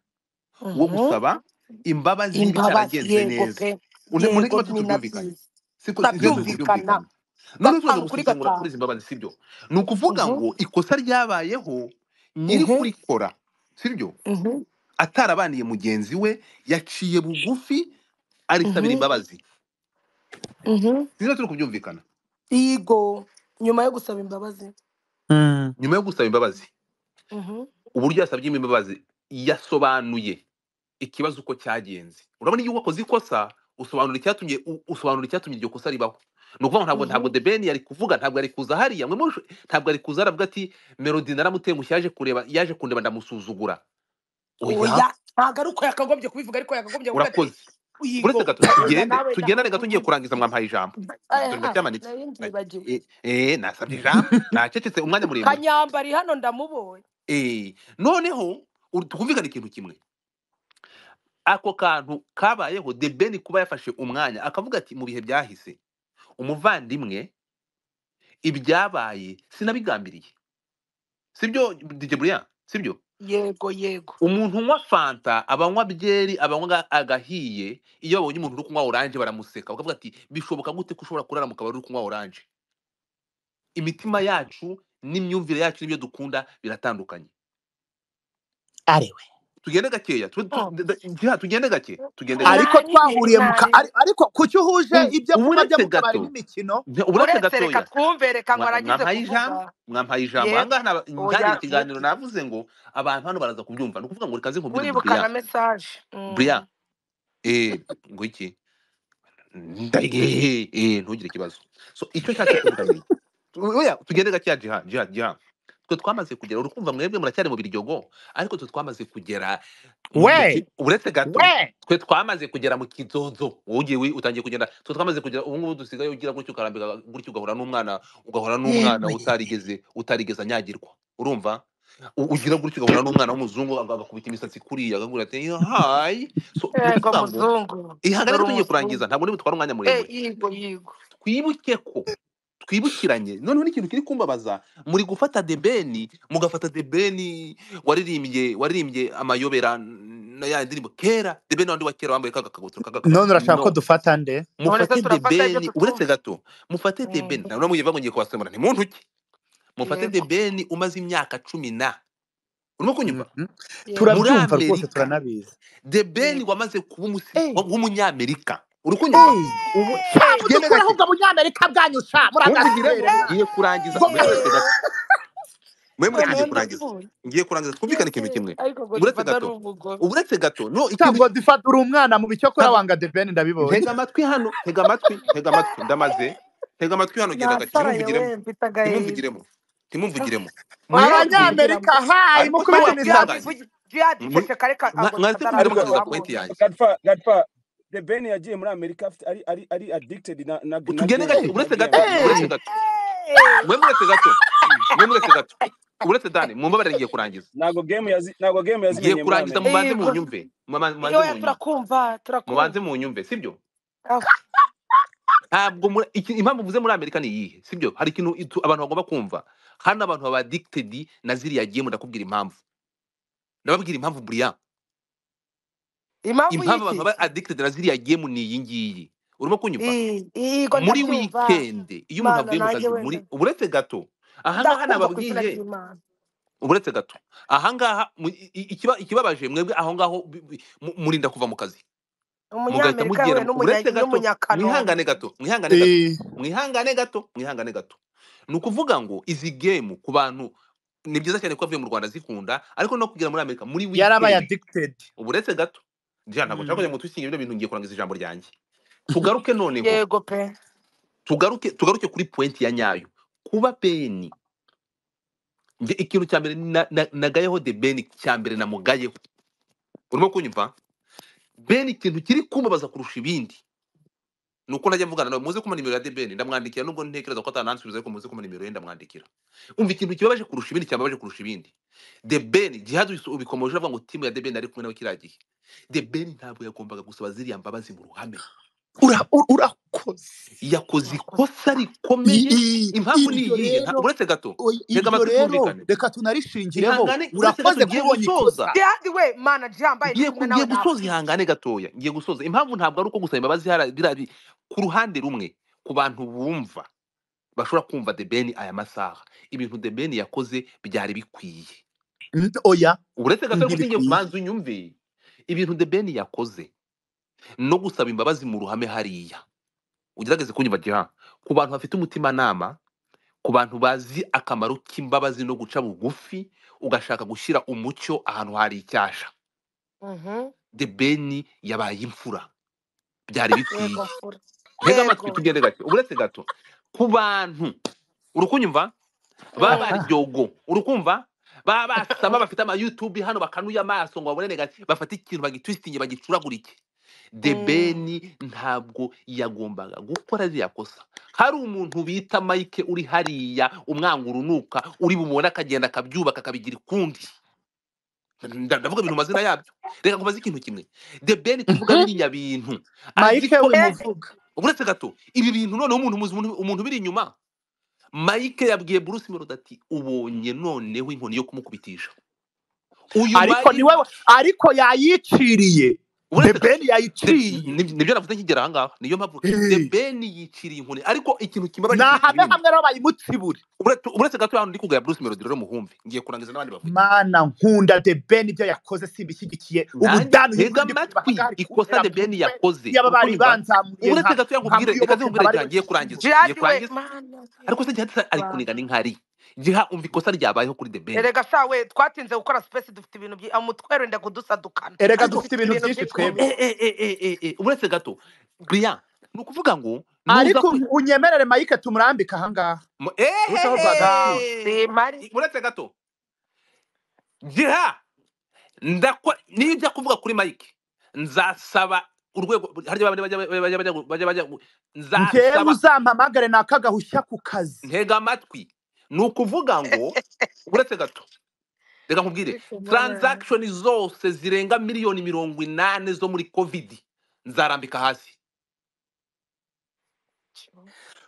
wo mhm. gusaba imbabazi imbabazi n'icyaragenze yego neza pe Une- mu ntege yego amatwi ni tubyumvikane nabyiza siko neza turabyumvikana tubyumvikane noneho tuza gatanu kuri gusesengura kuri gatanu izi mbabazi sibyo ni ukuvuga Mhm, ngo ikosa ryabayeho nyiri mhm, kurikora sibyo mhm, atarabaniye mugenzi we yaciye bugufi arisabira mhm, imbabazi mhm. sinzi turi kubyumvikana yego nyuma yo gusaba imbabazi Mm. nyuma yo gusaba imbabazi Mhm, uburyo yasabyemo imbabazi yasobanuye ikibazo uko cyagenze urabona iyo wakoze ikosa usobanura icyatumye u- usobanura icyatumye iryo kosa ribaho ni ukuvuga ngo ntabwo ntabwo mhm, the ben yari kuvuga ntabwo yari kuza hariya mwe murushe- ntabwo yari kuza aravuga ati melody naramutengushye yaje kureba yaje kundeba ndamusuzugura oya oya ntabwo ari uko yakagombye kubivuga ariko yakagombye kuvuga ati urakoze uretse yego gato tugende nawe na tugendane gato ngiye kurangiza mwampaye ijambo dore ndacyamanitse Na- nari mbyibagiwe eh, eh, nasabye ijambo nacecetse umwanya muremure kanyambari hano ndamuboye Eh, noneho ur- twumvikane ikintu kimwe ako kantu kabayeho the ben kuba yafashe umwanya akavuga ati mu bihe byahise umuvandimwe ibyabaye sinabigambiriye sibyo DJ Brian sibyo yego yego umuntu unywa fanta abanywa byeri abanywa aga- agahiye iyo babonye umuntu uri kunywa oranje baramuseka bakavuga ati bishoboka gute ko ushobora kurara mu kabari uri kunywa oranje imitima yacu n'imyumvire yacu n'ibyo dukunda biratandukanye ari we tugende gakeya tu- tu- Oh, d- d- Jiha, tugende gake tugende gake ariko nani ni twahuriye mu ka nani ari- ariko kuki uhuje U- ibyo kunywa byo uburetse mu kabari gato n'imikino nje- uburetse uretse reka gatoya twumve reka ngo mwa- aragize mwampaye ijambo kuvuga mwampaye ijambo yego ahangaha naba- ntangire oya ikiganiro muti navuze ngo abantu hano baraza kubyumva ni ukuvuga ngo reka nze nkubwire ngo uribuka Brian na mesaje Brian eh ngo iki Ndege, eh, ntugire ikibazo so icyo nshatse kuvuga ni iki. Tu- oya tugende gakeya jiha jiha jiha twe twamaze kugera urukumva mwebwe muracyari mu biryogo ariko twe twamaze kugera mu we ki- uretse gato we twe twamaze kugera mu kizozo wowe ugiye wi- utangiye kugenda twe twamaze kugera ubu ngubu dusigaye ugira gutyo ukarambika gutyo ugahora n'umwana ugahora n'umwana yewe utarigeze utarigeze anyagirwa urumva U- ugira gutyo ugahura n'umwana w'umuzungu aga- agakubita imisatsi kuriya agakubwira ati hayi so ni yego ukuvuga ngo muzungu dore ihagarike tugiye kurangiza umuzungu ntabwo nibutwara umwanya eh muremure yigo yigo twibuke ko twibukiranye noneho n'ikintu kiri kumbabaza muri gufata debeni mugafata debeni waririmbye waririmbye amayobera n- na ya ndirimbo kera debeni wandi wa kera wambaye kagakabutura kagakara none urashaka ko no dufata nde none se mufate turafata ibyo debeni uretse tutumva gato mufate debeni Mm, ntabwo muyiva ngo ngiye kubasemura ntimuntuke mufate yego debeni umaze imyaka cumi na urimo kunyumva Mhm. yego muri turabyumva rwose amerika turanabizi debeni yego wamaze kuba umusi- Eh, w'umunyamerika uri kunyumva eh, ubu sha genda mudukureho gake ubwo bunyamerika bwanyu sha mumbwirane muragaswere mwa ngiye kurangiza ngo mwe mwese gato mwe mwese noneho ngiye kurangiza ndapfuye ngiye kurangiza twumvikane ikintu yese kimwe ariko ngo uretse dufata ari gato umugome uretse gato no ikintu ntabwo dufatura umwana mu bicyokora ntabwo wanga debeni ndabibonye ntega amatwi hano tega amatwi tega amatwi ndamaze tega amatwi hano genda gake nasaraye we ntimumvugiremo mfite agahinda ntimumvugiremo ntimumvugiremo mwirabye waramvugira abanyamerika hayi ariko mukube se maze jihadi wakwisanganye ivugi jihadi muri iceceka reka mwa- ngo mwaze dufata kugira ariko aragize mugaruza ku point abonye yanjye gatfa gatfa the ben yagiye muri amerika afite ari ari ari addicted na na, na tugende gake genge na uretse genge gato uretse eee gato Eh, mwe muretse gato mwe muretse gato uretse dani mumbabarire ngiye kurangiza ntago game yazi ntago game ngiye yazimenye muri kurangiza amerika mubanze yego munyumve Muma- mubanze oya munyumve turakumva mubanze turakumva munyumve sibyo Ah, ntabwo muri- iki- impamvu mvuze muri amerika ni iyihe sibyo hari ikintu itu- abantu bagomba kumva hano abantu baba addicted na ziriya game ndakubwira impamvu ndababwira impamvu buriya impamvu impamvu abantu y'iki baba addicted na ziriya game ni iyi ngiyi urimo kunyumva I- iyigo muri ndabyumva weekend iyo umuntu avuye mu mana nanjye kazi wenda muri uretse gato ahangaha ndakumva ku izina nababwiye ry'imana uretse gato ahangaha mu- i- i- ikiba- ikibabaje mwebwe aho ngaho bi- bi- mu- murinda kuva mu kazi mugahita umunyamerika we mugera mu- n'umunya- uretse gato mwihangane n'umunyakanombe gato mwihangane gato eee mwihangane gato mwihangane gato ni ukuvuga ngo izi gemu ku bantu ni byiza cyane ko avuye mu rwanda zikunda ariko no kugera muri amerika muri yarabaye weekend addicted ubu uretse gato njya ntabwo nshaka Mm. kujya mu tusinge ibyo bintu ngiye kurangiza ijambo ryanjye tugaruke noneho yego pe tugaruke tugaruke kuri pointi ya nyayo kuba beni njye ikintu cya mbere na- na- nagayeho de beni cya mbere namugayeho urimo kunyumva beni ikintu kiri kumubaza kurusha ibindi nuko najya mvugana nawe muze kumpa nimero ya debeni ndamwandikira nubwo ntekereza ko atanansubiza ariko muze kumpa nimero ye ndamwandikira umva ikintu kibabaje kurusha ibindi cyambabaje kurusha ibindi debeni jihad ubikomoje avuga ngo timu ya debeni ari kumwe nawe kiriya gihe debeni ntabwo yagombaga gusaba ziriya mbabazi mu ruhame Ura- u- urakoze yakoze murakoze ikosa I- rikomeye i- impamvu ni iryo iyihe nta- rero uretse gato oy- tega iryo amatwi rero twumvikane reka tunarishingireho ihangane uretse gato urakoze ngiye kubonye gusoza ikosa jihadi we mana jihadi mbaye ndi ngiye kumwe ku- nawe ngiye gusoza napfuye ihangane gatoya ngiye gusoza impamvu ntabwo ari uko gusaba imbabazi hara- birari ku ruhande rumwe ku bantu bumva bashobora kumva the ben aya masaha ibintu the ben yakoze byari bikwiye Mm, oya uretse gato ariko usingiye ntibikwiye kubanza unyumve ibintu the ben yakoze no gusaba imbabazi mu ruhame hariya ugerageze kunyumva giha ku bantu bafite umutimanama ku bantu bazi akamaro k'imbabazi no guca bugufi ugashaka gushyira umucyo ahantu hari icyasha Mhm. the ben yabaye imfura byari yego bikwiye mfura ntega amatwi yego tugende gake uretse gato ku bantu urukunyumva baba Mm. aha baryogo urukumva baba basama bafite ama YouTube hano bakanuye amaso ngo babone negati bafate ikintu bagitwistinge bagicuragurike Mm. debeni ntabwo yagombaga gukora ziriya kosa hari umuntu bita Mike uri hariya umwanga urunuka uri bumubone akagenda akabyubaka akabigira ukundi nda- ndavuga ibintu mazina yabyo reka nkubaze ikintu kimwe debeni tuvuga Mhm. biriya bintu azi mayike ko eh wimuvuga uretse gato ibi bintu noneho umuntu muzi- umuntu umuntu biri inyuma mike yabwiye bruce melody ati ubonye noneho inkoni yo kumukubitisha uyu ariko ni mike wowe ariko yayiciriye the uretse gato ben The- yayiciriye ni- nibyo navuze nkigera ahangaha niyo mpamvu the Eh, ben yiciriye inkoni ariko ikintu kibabaje ni kurusha ahame ibindi hamwe rero bayimutsibure uretse uretse gato hano ndi kugaya bruce melody rero muhumve ngiye kurangiza n'abandi bavuge mana nkunda the ben ibyo yakoze simbishyigikiye nanjye ubudani tega ubundi kubiba amatwi hari ikosa kuntera the mu ben mutwe yakoze yaba uri bari kunyumva banzamuye uretse nka gato yakubwire reka nkamuyoboke zinkubwire nkaba rya ariwe ngiye nshingura kurangiza ngiye jihadi we kurangiza mana ariko se jihadi ari kuniga rwanda n'inkari jiha umva ikosa ryabayeho kuri the ben erega sha we twatinze gukora sipesi dufite ibintu byi umutwe wenda kudusadukana erega ariko dufite dufite ibintu ibintu byinshi byinshi mu twebwe eh, mitwe eh, eh, eh, eh, eh, uretse gato griya ni ukuvuga ngo nuza ariko kwi unyemerere mayike tumurambike ahangaha mu- uce aho duhagarara ehehe simari I- uretse gato jiha ndakwa niyo njya kuvuga kuri mike nzasaba urwego harya bajya bajya bajya bajya bajya bajya ngewe nzasaba uzampamagare nakagahushya ku kazi ntega amatwi ni ukuvuga ngo uretse gato reka nkubwire ariko mana transaction zose zirenga miliyoni mirongo inani zo muri covid nzarambika hasi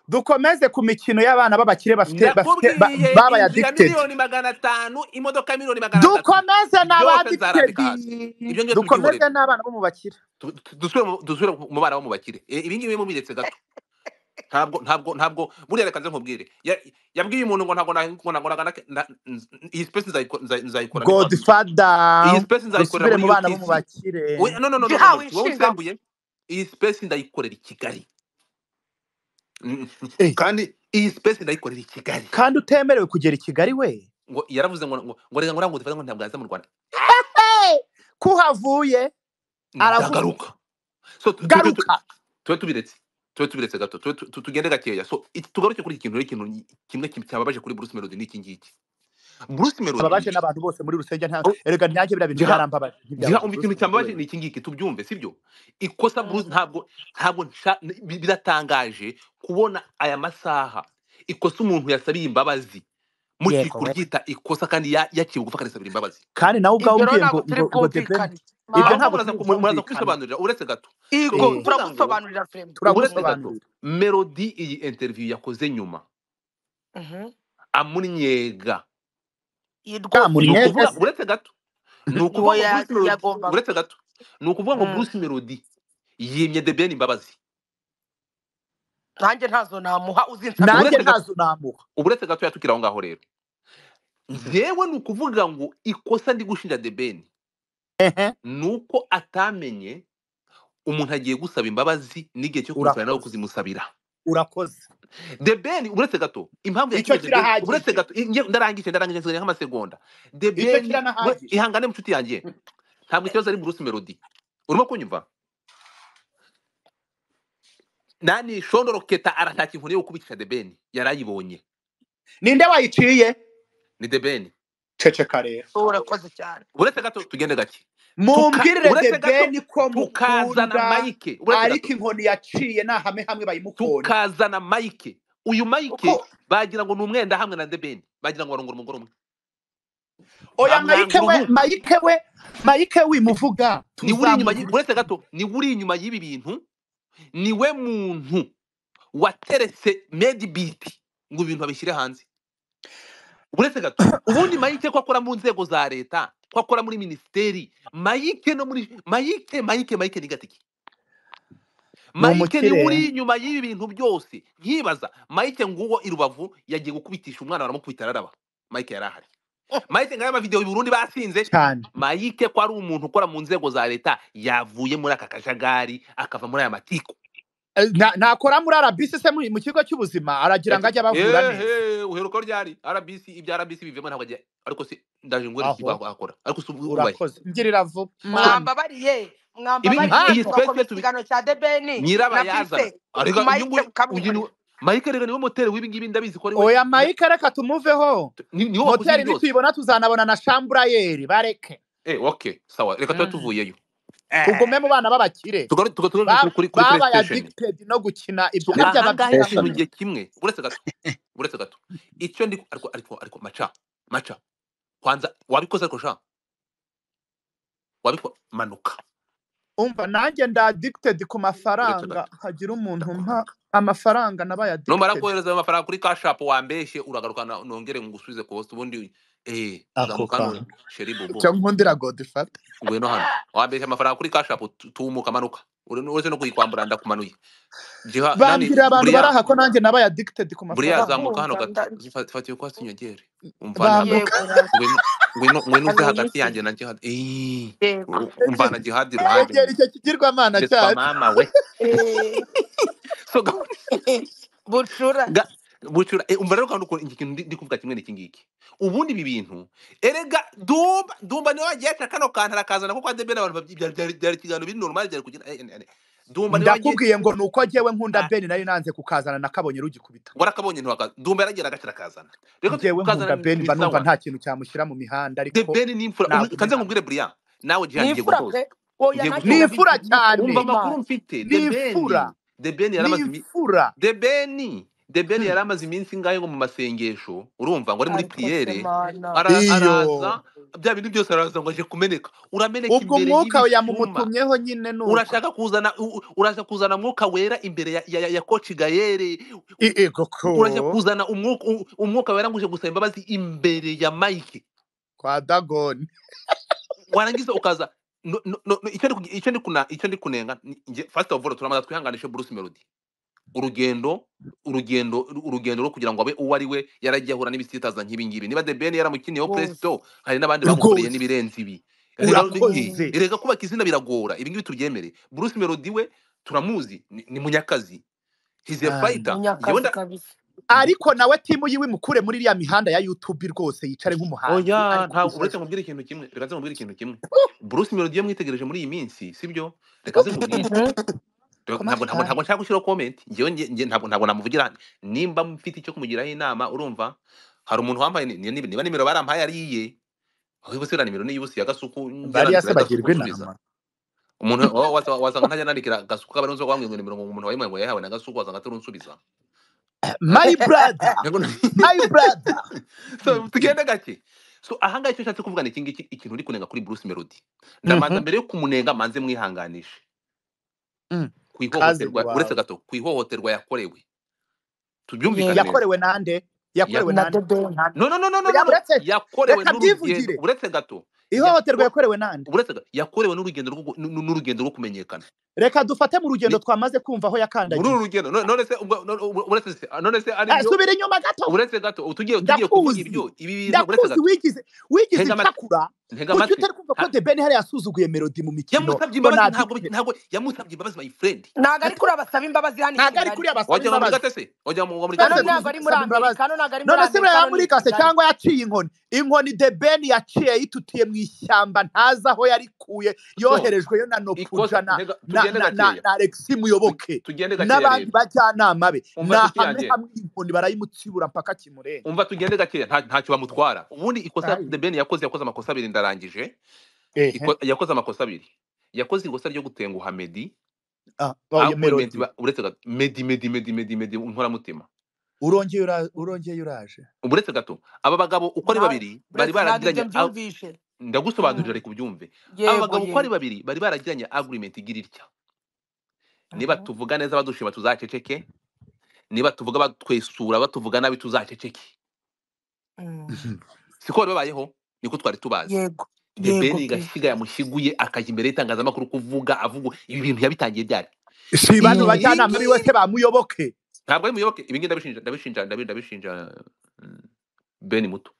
dukomeze ku mikino y'abana b'abakire bafite bafite ba- ndakubwiye inzu babaye ya addicted miliyoni magana atanu imodoka ya miliyoni magana atatu dukomeze byose n'abadicted nzarambika hasi ibyo ngibyo dukomeze tubyihorere n'abana bo mu bakire Tu- tu- dusubire mu dusubire mu bana bo mu bakire E, ibi ngibi mubiretse gato ntabwo ntabwo ntabwo buriya reka nze nkubwire Ya- yabwiye umuntu ngo ntabwo nahinga- ngo ntabwo nagana ke- na- nz- iyi space nzayiko- nza- nzayikorana i rwanda iyi godfather space nzayikorera dusubire muri mu bana bo mu utc We- bakire no no no no no jiha no wowe wishinga unsembuye iyi space ndayikorera i kigali Mm, Eh, kandi iyi space ndayikorera i kigali kandi utemerewe kugera i kigali we ngo yaravuze ngo ngo ngo reka ngo ngo ntabwo yaza mu rwanda Eh, kuhavuye aravuga ndagaruka so tu- tujye tu- garuka tube tubiretse tube tubiretse gato tube tu- tu- tugende gakeya so iki- tugaruke kuri iki kintu rero ikintu kimwe ki- cyababaje kuri bruce melody ni iki ngiki bruce melody ababaje n'abantu bose muri rusenge nta oh, erega nanjye biriya bintu giha byarambabaje giha ntibyabaje umva bruce ikintu melody cyambabaje we ni iki ngiki tubyumve sibyo ikosa bruce ntabwo ntabwo nsha- bi- biratangaje kubona aya masaha ikosa umuntu yasabiye imbabazi muki yego we kuryita ikosa kandi ya- yaciye bugufa akarisabira imbabazi kandi nawe ubwawe ibyo rero ntabwo turi umbwiye ngo ngo ngo the Ben bwumvikane ibyo mana ahubwo muraza ntabwo ku- turi muraza byumvikane kubisobanurira uretse gato ni ego Eh, ukuvuga ngo turagusobanurira frembo uretse gato turagusobanurira melody iyi interview yakoze nyuma Mhm. amunyega iyi ni rwose ntamunyege ukuvuga se uretse gato ni uwo ukuvuga ngo ya- bruce melody yagombaga uretse gato ni ukuvuga ngo Mm. bruce melody yimye the ben imbabazi nanjye ntazo namuha uzinsabira nanjye uretse imbabazi gato ntazo namuha uretse gato yatukira aho ngaho rero njyewe ni ukuvuga ngo ikosa ndi gushinja the ben ehe ni uko atamenye umuntu agiye gusaba imbabazi n'igihe cyo kuzana nawe urakoze kuzimusabira urakoze the ben uretse gato impamvu icyo yatumye the ben uretse kirahagije gato inge- ndarangije ndarangije nsigaye nk'amasegonda the icyo ben we- kiranahagije ihangane mucuti yanjye ntabwo ikibazo ari bruce melody urimo kunyumva nani shondoro keta arataka inkoni yo gukubitira debeni yari ayibonye ninde wayiciye ni debeni ceceka rero urakoze cyane uretse gato tugende gake tuka mumbwirire the uretse gato Ben tukazana ko mukunda mayike uretse ariko gato inkoni yaciye ni ahame hamwe bayimukonda tukazana mayike uyu mayike uko bagira ngo ni umwenda hamwe na debeni bagira ngo barongora umugore umwe oya mayike bamwangura we uruhu mayike we mayike wimuvuga ni uri inyuma y- uretse tuzamugurisha gato ni uri inyuma y'ibi bintu niwe muntu wateretse medibiti ngo ibintu babishyire hanze uretse gato ubundi mayike ko akora mu nzego za leta ko akora muri minisiteri mayike no muri mayike mayike mayike ni gatiki mayike ni umukire uri inyuma y'ibi bintu byose nkibaza mayike nguwo i rubavu yagiye gukubitisha umwana baramukubita araraba mayike yari ahari mayike ngaya amavidewo i burundi basinze cyane mayike ko ari umuntu ukora mu nzego za leta yavuye muri aka kajagari akava muri aya matiku Eh, na- nakora muri arabisi se mu mu kigo cy'ubuzima aragira ngo Ati, ajye abavura neza ehe uheruka ryari rbc ibya rbc bivemo ntabwo agiye ariko se ndaje ngo iki aho bakora ariko se ubu- ubaye urakoze ngirira vuba mana mwambabariye ibi mwambabariye iyi mana turakomeza space tubi ikiganiro cya debeni nyirabayazana nabyise arega uyu mayike nguyu uyu ni ukamwihorera mike rega niwe moteri w'ibi ngibi ndabizi ko ari we oya na- mayike reka tumuveho tu- ni- niwe wakoze ibi moteri byose nituyibona tuzanabona na shamburayeri bareke eh okay sawa reka tuba Mm. tuvuyeyo tugume mu bana b'abakire tugaruke Ba- kuri kuri babaye playstation addicted no gukina ibya so aribyo ahangaha ababyiga ngo ikintu ni ngiye kimwe uretse gato uretse gato icyo ndi ariko ariko ariko maca maca kwanza wabikoze ariko sha wabiko manuka umva nanjye ndi addicted ku uretse mafaranga gato hagira umuntu umpa amafaranga nabaye numara addicted kohereza ayo mafaranga kuri kashapu wambeshye uragaruka na- nongere ngusubize ku hosi ubundi eh ako uzamukanure kantu sheri icyo bobo nkundira godifata ngwino hano wambeshye amafaranga kuri kashapu tumuka manuka Ure- uretse no kuyikwambura ndakumanuye jiha nani bambwira abantu bari buriya aha ko nanjye nabaye addicted ku buriya mafaranga zamuka hano ndakumva gato nda zifa- fata iyo kwasi inyongere umvane hagati bambuka yego rasi ngwino ngwino ngwino uze amenye hagati iki yanjye na jihad eh yego umvana jihad iruhande egera icyo kigirwamana ndetswa cyacu mama we Eh, so ga- bucura ga bucura eh, umva rero kandi ukuntu iki kintu ndi ndi kuvuga kimwe n'iki ngiki ubundi ibi bintu erega dumba dumba niwe wagiye aca kano kantu arakazana ko kwa debe n'abantu babyi- byari byari byari ikiganiro biri normal byari kugira eh, eh, eh. dumba niwe wagiye ndakubwiye ngo ni uko njyewe nkunda ah, beni nayo nanze kukazana nakabonye rugikubita warakabonye ntiwakaza dumba yaragira agace arakazana reka njyewe kukazana nkunda ni beni ni mba numva sawa nta kintu cyamushyira mu mihanda the ariko ben ni imfura Uri- nagumye kanze hamwe nkubwire buriya nawe jihan ni ngiye imfura gusoza pe oya ngiye ni nacyo gusoza imfura ni cyane umva ukuri amakuru mani mfite ni the imfura ben the ben ni yaramaze imi- imfura the ben the ben Hmm. yari amaze iminsi ingahe ngo mu masengesho urumva ngo ari muri ariko se priere mana ara- iyo araza bya bintu byose araza ngo aje kumeneka urameneka ubwo imbere umwuka we y'ibishyuma yamumutumyeho nyine ni uko urashaka kuzana u- u- urashaka kuzana mwuka wera imbere ya, ya, ya, ya koci gayere I- ego urashaka ko kuzana umwuka, u- umwuka wera ngo uje gusaba imbabazi imbere ya mike kwa dagoni warangiza ukaza no, no, no, no, icyo ndi kugi- icyo ndi kuna icyo ndi kunenga ni- nge- first of all turamaza twihanganishe Bruce Melody urugendo urugendo urugendo rwo kugira ngo abe uwo ari we yaragiye ahura n'ibisitaza nk'ibingibi niba the ben yaramukiniyeho rwose presto hari n'abandi bamukoreye rwose n'ibirenze ibi rero Mm. urakoze rega kubaka izina biragora ibingibi tubyemere Bruce Melody we turamuzi ni, ni munyakazi he's a cyane fighter njyewe munyakazi nda kabisa ariko nawe timu yiwe mukure muri iriya mihanda ya youtube rwose yicare nk'umuhanzi ari oya ntabwo uretse kubijaja nkubwire ikintu kimwe reka nze nkubwire ikintu kimwe Bruce Melody iyo mwitegereje muri iyi minsi sibyo reka nze nkubwire Mhm. Rero ntabwo komati ntabwo kani ntabwo nshaka gushyiraho comment njyewe nge- nge ntabwo ntabwo namuvugira nimba mfite icyo kumugiraho inama urumva hari umuntu wambaye ni- ni- niba nimero barampaye ari iye aho bose iriya nimero ni iy'ubusi ya gasuku njya bariya se nandikira gasuku bagirwa nsubiza inama umuntu wa- wa- wasanga ntajya nandikira gasuku kabarinzi ko bamwe ngo nimero ngo umuntu wayimuhaye yahawe na gasuku wasanga atari unsubiza my brother Ntego- my brother so tugende gake so ahangaha icyo nshatse kuvuga ni iki ngiki ikintu uri kunenga kuri Bruce Melody ndamanza Mhm, mbere yo kumunenga manze mwihanganishe mm. ku cousin ihohoterwa uretse wawe gato ku ihohoterwa yakorewe tubyumvikane yego neza yakorewe nande ya yakorewe na nande debeni no no no no no oya no no uretse yakorewe reka n'urugendo byivugire uretse gato yako ihohoterwa yakorewe nande uretse gato yakorewe n'urugendo rwo gu- n'u- n'urugendo rwo kumenyekana reka dufate mu rugendo ni twamaze kumva aho muri yakandagiye uru rugendo no- none se ubwo- no- no- uretse se none se ari Eh, byo subira inyuma gato uretse gato ubu tugiye tugiye kuvuga ndakuzi ibyo ibi bintu uretse ndakuzi gato wigize wigize ntega amatwi incakura ntega kuki amatwi utari kumva ko Ha- de ben hariya yasuzuguye melody mu mikino yamusabye ngo imbabazi na ntabwo dictator ntabwo yamusabye imbabazi my friend ntabwo ari gato kuri abasaba imbabazi hano ntabwo ari ikigali kuri abasaba wagira ngo muri imbabazi gate se wagira ngo muri gate kano none se ntabwo ari muri kuzi gusaba amerika imbabazi kano ntabwo ari muri none se amerika hano ni buriya i yamurikase kigali cyangwa yaciye inkoni inkoni de ben yaciye yitutiye mu ishyamba ntazi aho yarikuye so yoherejweyo na ikosa nokuja na ntega na tugende na na, gakeya na alexi Tu- muyoboke tugende gakeya n'abandi rero bajyanama be ni umva nshuti hamwe yanjye hamwe inkoni barayimutsibura mpaka kimurenga umva tugende gakeya nta- ntacyo bamutwara ubundi ikosa Ayi. the ben yakoze yakoze amakosa abiri ndarangije ehe Iko- yakoze amakosa abiri yakoze ikosa ryo gutenguha medi ah, oh, aho kuri iyo medi melody ba- uretse gato medi medi medi medi medi inkoramutima urongeye ura, urongeye uraje uretse gato aba bagabo uko ari nta- babiri bari uretse ntabwo ibyo baragiranye a- mbyumvishe ndagusobanurira Mm. ariko ubyumve aba yego bagabo uko ari yego babiri bari baragiranye agreement igira itya niba Mhm. tuvuga neza badushima tuzaceceke niba tuvuga batwesura batuvuga nabi tuzaceceke Mm. Mhm. siko bari babayeho niko twari tubazi yego the ben yego pe gashyiga yamushiguye akajya imbere y'itangazamakuru kuvuga avuga ibi bintu yabitangiye byari si bano Mm. iyi bajyanama biwe ngiyi se bamuyoboke ntabwo ari muyoboke ibi ngibi ndabishinja ndabishinja ndabi- ndabishinja mm, beni muto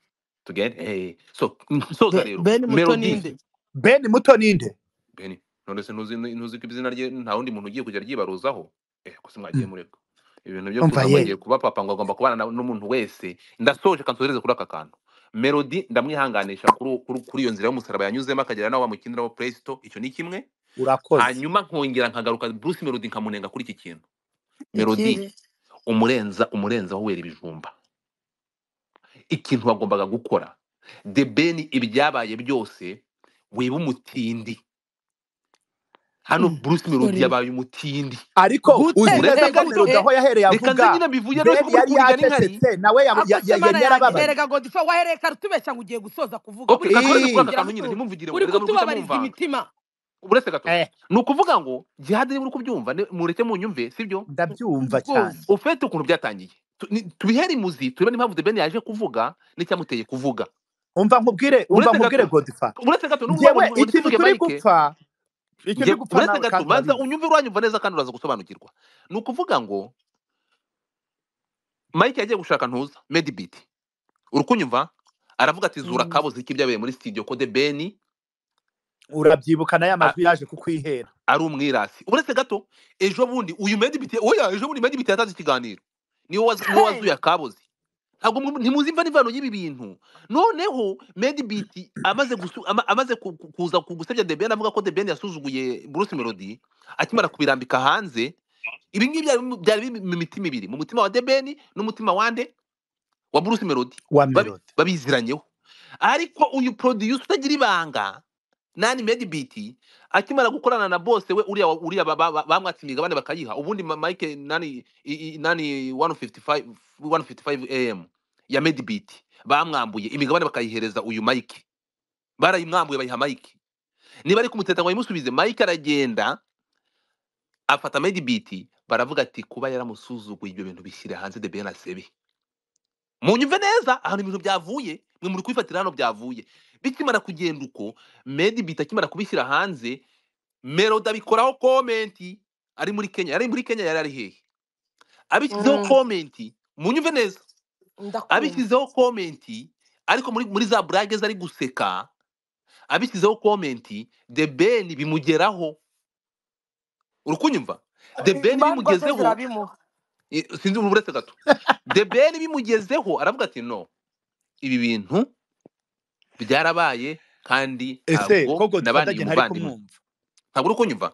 tugende eh so nsoza Be- rero beni muto melody ninde ben muto ninde beni none se ntuzi ntuzi ko izina rye nta wundi muntu ugiye kujya ryibaruzaho eh ko se mwagiye Mm. mureka ibintu byo umva kuza ngo agiye ye kuba papa ngo agomba kubana na- n'umuntu wese ndasoje kansoreze kuri aka kantu melody ndamwihanganisha kuri uwo- kuri kuri iyo nzira y'umusaraba yanyuzemo akagera naho bamukiniraho presto icyo ni kimwe urakoze hanyuma nkongera nkagaruka Bruce Melody nkamunenga kuri iki kintu Melody ikihe umurenza umurenza aho wera ibijumba ikintu wagombaga gukora the ben ibyabaye byose wiba umutindi hano Mm. Bruce Melody sorry yabaye umutindi ariko uzi uretse neza ko gutetererwa gato melody pe aho yahereye reka nze avuga nyine mbivuye rero ben siko muri yari kuvugana inkari yacecetse nawe ya- ya- akose ya- mana yanjye yari yarababaye erega godifa wahereye kare utubeshya ngo ugiye gusoza kuvuga ok buriya kansoreze kuri uri aka Ii. kutuvugira kantu nyine mutu ntimumvugire ngo uri erega muri guhita kutubabariza mumvanga imitima uburetse gato eh ni ukuvuga ngo jihadi niba uri kubyumva ni- mureke munyumve sibyo ndabyumva cyane rwose ufite ukuntu byatangiye Tu- ni- tubihere imuzi turebe n'impamvu debeni yaje kuvuga n'icyamuteye kuvuga umva nkubwire umva uretse nkubwire gato godifa uretse gato nubwo ngewe ikintu wandifunge turi mayike gupfa ikintu nge turi gupfa uretse nawe gato kandi manza urabizi unyumve uranyumva neza kandi uraza gusobanukirwa ni ukuvuga ngo mike yagiye gushaka ntuza medibit uri kunyumva aravuga ati zura Mm. kabuze iki byabereye muri studio ko de beni urabyibukana ya a- majwi yaje kukwihera ari umwirasi uretse gato ejo bundi uyu medibit oya ejo bundi medibit yatanze ikiganiro niwe wazu- niwe Hey! wazuye akaboze ntabwo mwe- ntimuzi imva n'ivano y'ibi bintu noneho medibit amaze gusu- ama- amaze ku- ku- kuza ku gusebya de beni avuga ko de beni yasuzuguye bruce melody akimara kubirambika hanze ibi ngibi byari mu- byari biri mu mitima ibiri mu mutima wa debeni n'umutima wa nde wa bruce melody wa Babi- melody babiziranyeho ariko uyu producer utagira ibanga nani medibiti akimara gukorana na bose we uriya wa- uriya ba- ba- ba- bamwatse imigabane bakayiha ubundi ma- mike nani i- i- nani 155 155 am ya medibiti bamwambuye imigabane bakayihereza uyu mike barayimwambuye bayiha mike niba ari kumuteta ngo bayimusubize mike aragenda afata medibiti baravuga ati kuba yaramusuzuguye ibyo bintu bishyira hanze de ben asebe munyumve neza ahantu ibintu byavuye mwe muri kubifatira hano byavuye bikimara kugenda uko medibiti akimara kubishyira hanze meroda abikoraho komenti ari muri kenya yari muri kenya yari ari hehe abishyizeho Mm. komenti munyumve neza ndakumva abishyizeho komenti ariko muri, muri za burage ze ari guseka abishyizeho komenti the ben bimugeraho uri kunyumva the ben imbandwa ze bimugezeho zirabimuha I- sinzi ubu uretse gato debeni bimugezeho aravuga ati no ibi bintu byarabaye kandi ese ntabwo ko godifa nabaniye ndagiye ntari umuvandimwe kumwumva ntabwo uri kunyumva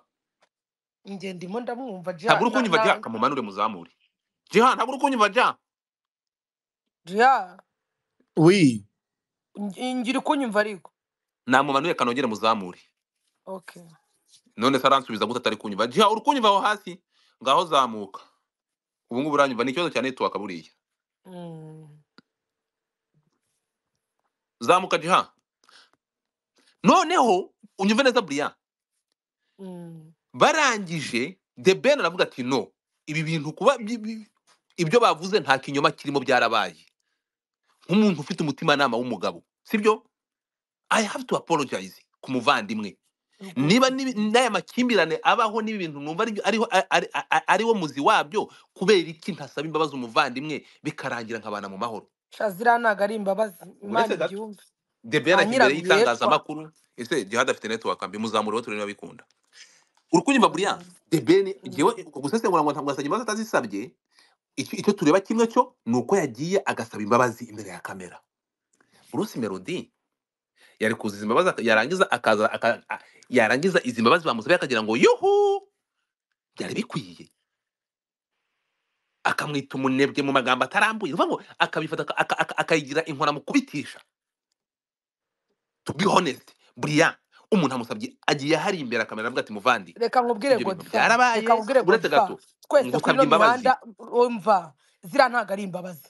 nge ndimo ndamwumva ja ntabwo uri na kunyumva ja na kamumanure muzamure jiha ntabwo uri kunyumva ja ja wi nge nge uri kunyumva ariko namumanuye kanogere muzamure okay none se aransubiza gute atari kunyumva jiha uri kunyumva aho hasi ngaho zamuka ubu ngubu uranyumva ni ikibazo cya network buriya Mm. zamuka jiha noneho unyumve neza buriya Mm. barangije the ben aravuga ati no ibi bintu kuba bi- bi- ibyo bavuze nta kinyoma kirimo byarabaye nk'umuntu ufite umutimanama w'umugabo sibyo i have to apologize ku muvandimwe niba rwose n'ibi- n'aya makimbirane abaho n'ibi bintu numva ari- ariho a- ari- a- ariwo muzi wabyo kubera iki ntasaba imbabazi umuvandimwe bikarangira nkabana mu mahoro sha ziriya ntabwo ari imbabazi imana uretse gato ibyumve the ben nta ajya imbere nyirabihecwa y'itangazamakuru ese jihad afite network mbimuzamureho turebe niba bikunda uri kunyumva buriya the ben Mm. ngewe gusesengura ngo ntabwo asabye imbabazi atazisabye icyo icyo tureba kimwe cyo ni uko yagiye agasaba imbabazi imbere ya kamera bruce melody yari kuziza imbabazi aka- yarangiza akaza aka- a- yarangiza izi mbabazi bamusabye akagira ngo yuhu byari bikwiye akamwita umunebwe mu magambo atarambuye uvuga ngo akabifata aka- aka- aka- akayigira inkora mu kubitisha to be honest buriya umuntu amusabye agiye ahari imbere akamera avuga ati muvandi reka nkubwire ibyo bintu godifa reka byarabaye nkubwire uretse godifa gato twese kuri ngusabye ino imbabazi mihanda umva ziriya ntabwo ari imbabazi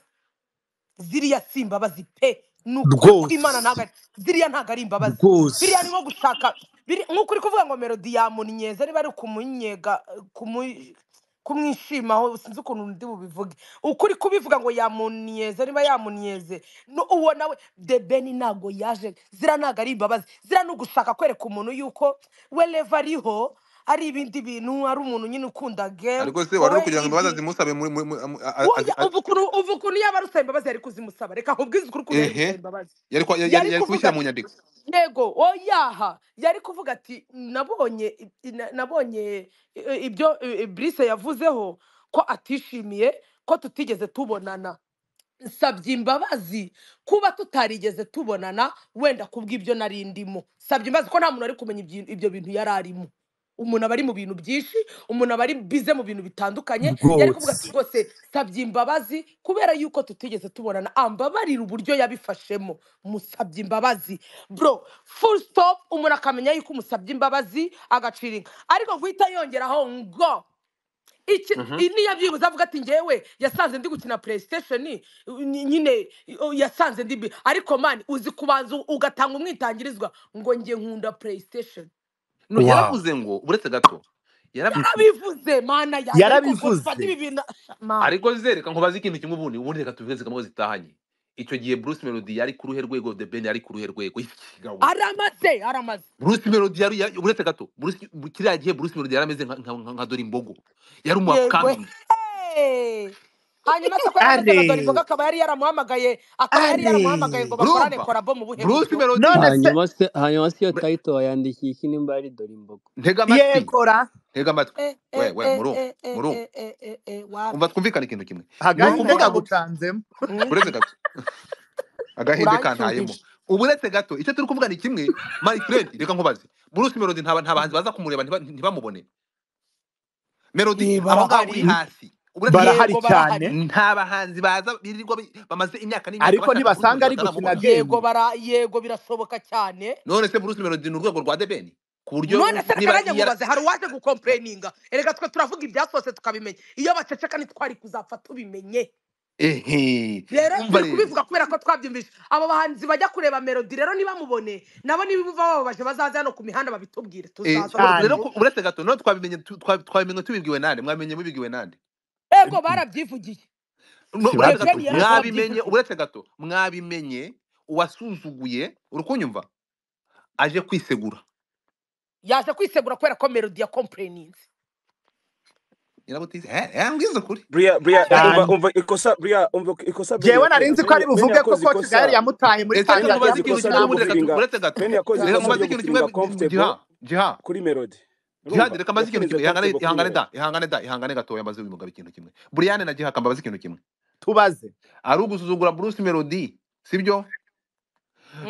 ziriya si imbabazi pe ni ukuri ko imana rwose ntabwo ari ziriya ntabwo ari imbabazi biriya ni rwose nko gushaka biri- nk'uko uri kuvuga ngo melodi yamunyeza niba ari ukumunyega kumu- kumwishimaho sinzi ukuntu ndi bubivuge ukuri kubivuga ngo yamunyeze niba yamunyeze no- uwo nawe debeni ntabwo yaje ziriya ntabwo ari imbabazi ziriya ni ugushaka kwereka umuntu yuko we reva ariho ari ibindi bintu ari umuntu nyine ukunda gemu ariko se wari wowe uri kugira ngo imbabazi ibyi zimusabe muri- muri- muri- amu- a- a- Oya, azi- a- ubu ukuntu ubu ukuntu yaba ari usaba imbabazi yari kuzimusaba reka nkubwize ukuri ukuntu yari gusaba ehe imbabazi yari kwa- yari- yari yari- yari kuvuga kubishyira mu ati nyandiko yego oyaha yari kuvuga ati nabonye i- na- nabonye i- i- ibyo i- i- Brice yavuzeho ko atishimiye ko tutigeze tubonana nsabye imbabazi kuba tutarigeze tubonana wenda kubw'ibyo nari ndimo nsabye imbabazi ko nta muntu ari kumenya ibyi- ibyo bintu yari arimo umuntu aba ari mu bintu byinshi umuntu aba ari bize mu bintu bitandukanye yari kuvuga ati rwose rwose nsabye imbabazi kubera yuko tutigeze tubonana ambabarira uburyo yabifashemo musabye imbabazi bro full stop umuntu akamenya yuko umusabye imbabazi agacira inka ariko guhita yongeraho ngo iki Mhm. iyi niyo byibuze avuga ati ngewe yasanze ndi gukina playstation ny- nyine uh, yasanze ndi bi- ariko mani uzi kubanza u- ugatanga umwitangirizwa ngo nge nkunda playstation no wow yaravuze ngo buretse gato yaravuze yarabivuze mana yanjye ariko ngo yarabivuze mfata ibi bintu mana ariko zereka nkubaze ikintu kimwe ubundi ubundi reka tubivuze kamwe zitahanye icyo gihe Bruce Melody yari ku ruhe rwego The Ben yari ku ruhe rwego ikigawe aramaze aramaze Bruce Melody yari yari- buretse gato Bruce kiriya gihe Bruce Melody yarameze nka nka, nka, nka Dori Mbogo yari umu yego upcoming Hey! hanyuma se ko yarameze nka dore are imboga akaba yari yaramuhamagaye akaba yari yaramuhamagaye are ngo bakorane urumva korabo mu buhe Bruce buryo Melody none se hanyuma se hanyuma se iyo Bre- tayito wayandikiye iki nimba ari dore imbogo ntega amatwi yego ra ntega amatwi Eh, eh, wewe eh, murumva eh, eh, murumva eh, eh, eh, eh, umva wapi twumvikane ikintu kimwe ni hagati nanjye ukuvuga ngo ndagucanzemo mm, buretse gato agahinde kantayemo urancyubije uburetse gato icyo turi kuvuga ni kimwe my friend reka nkubaze Bruce Melody nta nta bahanzi baza kumureba ntiba- ntibamubone Melody ye aho ngaho uri barahari hasi uretse gato barahari yego cyane barahari nta bahanzi baza birirwa bi- bamaze imyaka n'imyaka ariko bashaka Bruce Melody nibasanga ari bataramubona gukina yego deni bara yego birashoboka cyane none se Bruce Melody ni urwego rwa debeni ku buryo none u- se reka niba nanjye yara- nkubaze hari uwaje gukompureyininga erega twe turavuga ibyasohotse tukabimenya iyo baceceka ntitwari kuzapfa tubimenye ehe rero umva turi rero kubivuga kubera ko twabyumvise abo bahanzi bajya kureba melodi rero nibamubone nabo nibibuva bababaje bazaze hano ku mihanda babitubwire Eh, ur- rero tuzaza ku- cyane tubivuge uretse gato none twabimenye tu- twa- twabimenye tubibwiwe nande mwamenye mubibwiwe nande ego barabyivugiye No, the uretse gato ikibazo ben gikomeye mwabimenye yarababyivugiye uretse gato mwabimenye uwasuzuguye uri kunyumva aje kwisegura yaje kwisegura kubera ko melodi yakompureyininze nyirabutisi yambwiza ukuri buriya buriya umva cyane umva ikosa buriya umva ikosa bene jewe nari yakoze nzi ko ari bene bene buvuge ko yakoze koci gahari ikosa yamutaye muri ese kandi reka bene nkubaze ikintu yakoze ikosa kimwe buretse gato ryo akambuza gufiringa buretse gato bene yakoze reka ikosa nkubaze ryo ikintu kimwe gufiringa comfortable jiha jiha kuri melody jihadi urumva reka mbaze ikintu yafirinze kimwe ihangane comfortable ihangane kuri melody da ihangane da ihangane gatoya mbaze uyu mugabo ikintu kimwe buriyane na jihaka mbaze ikintu kimwe tubaze ari ugusuzugura bruce melody sibyo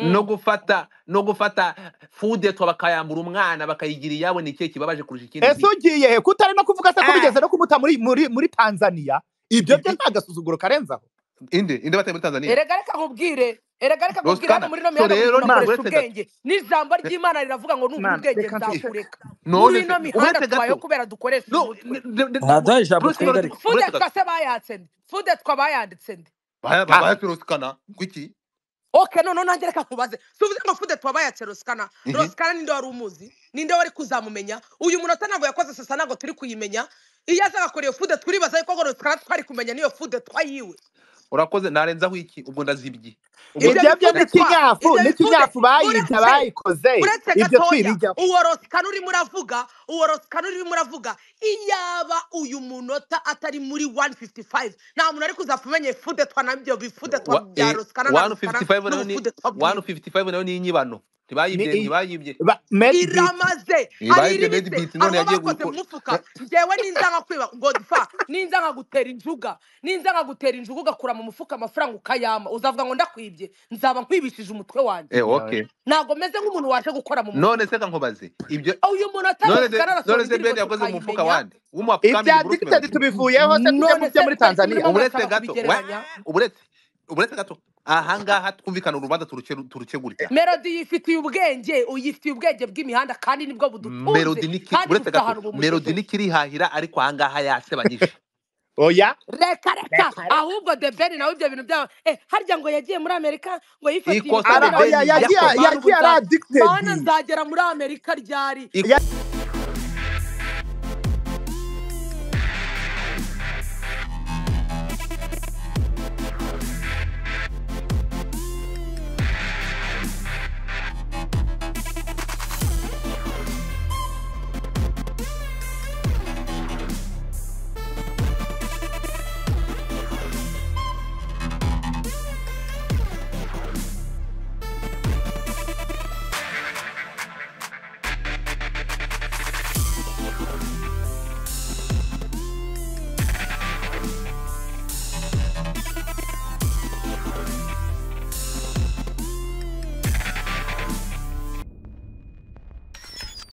no Mm. gufata no gufata fudetwa bakayambura umwana bakayigira iyabo ni ikihe kibabaje kurusha ikindi ese nk'iki ugiye he kutari no kuvuga se ko Ah! bigeze no kumuta muri muri muri tanzania ibyo byo Ibi- nta gasuzuguro karenzaho inde inde bateye muri tanzania erega reka nkubwire erega reka nkubwire rosikana hano muri ino so mihanda ngo rero umuntu ni mana akoresha buretse gato ubwenge n'ijambo Re- ry'imana riravuga ngo nugura mana ubwenge reka nshuke nzakureka muri none ino se mihanda uretse tubayeho gato kubera dukoresha no umutwe ne- ne- ne- ntabwo ijambo bruce melody twugarika buretse gato fudetwa se bayatse nde fudetwa bayanditse nde ha bayatse rosikana kuki ok noneho nanjye reka nkubaze tuvuze ngo fudetwa bayatse rosikana Mhm. rosikana ninde wari umuzi ninde wari kuzamumenya uyu munota ntabwo yakoze sasa ntabwo turi kuyimenya iyo aza agakora iyo fude turibaza yuko ngo rosikana twari kumenya niyo fudetwa yiwe urakoze narenzaho iki ubwo ndazibye ubwo ibyo ibyo byo bifudetwa n'ikinyafu ibyo bifude n'ikinyafu bayibye uretse bayikoze uretse ibyo gatoya twibigaho uwo rosikana urimo uravuga uwo rosikana urimo uravuga iyaba uyu munota atari muri 155 nta muntu ari kuzapfa umenye fudetwa nabyo bifudetwa wa bya eh rosikana na rosikana 155 nayo ni n'ubufudetwa bwiwe 155 nayo ni inyibano ni ntibayibye iyi ntibayibye ba- medibit iramaze Eh, hari bayibye iriritse medibit hari none uwo yagiye bakoze mu gukora mufuka ngewe ninza nkakwiba godfa ninza nkagutera injuga ninza nkagutera injuga ugakura mu mufuka amafaranga ukayama uzavuga ngo ndakwibye nzaba nkwibishije umutwe wanjye eh yawe okay ntabwo meze nk'umuntu waje gukora mu none mufuka se kankobaze ibyo uyu muntu none se atarosikana arasoma none se indirimbo ben yakoze mu mufuka tukayimenya wande w'umu ibya upcoming Bruce addicted Melody tubivuyeho se tujya mu none bya se muri mutari kumurimo tanzania uburetse murashaka gato we kubigereranya uburetse uburetse gato ahangaha twumvikana urubanza turuke- turukegurira melodi yifitiye ubwenge uyifitiye ubwenge bw'imihanda kandi nibwo budutunze melody niki kandi buretse bufite gato ahantu melody bumugejeje nikirihahira ariko ahangaha yasebanyije oya reka reka reka reka ahubwo debeni nawe ibyo bintu byabo eh, harya ngo yagiye muri amerika ngo yifatiye ikosa imigambi ara the oya irakiza ben yagiye ariko yakoze mana ubu yagiye ari nza- addicted mana nzagera muri amerika ryari Ik-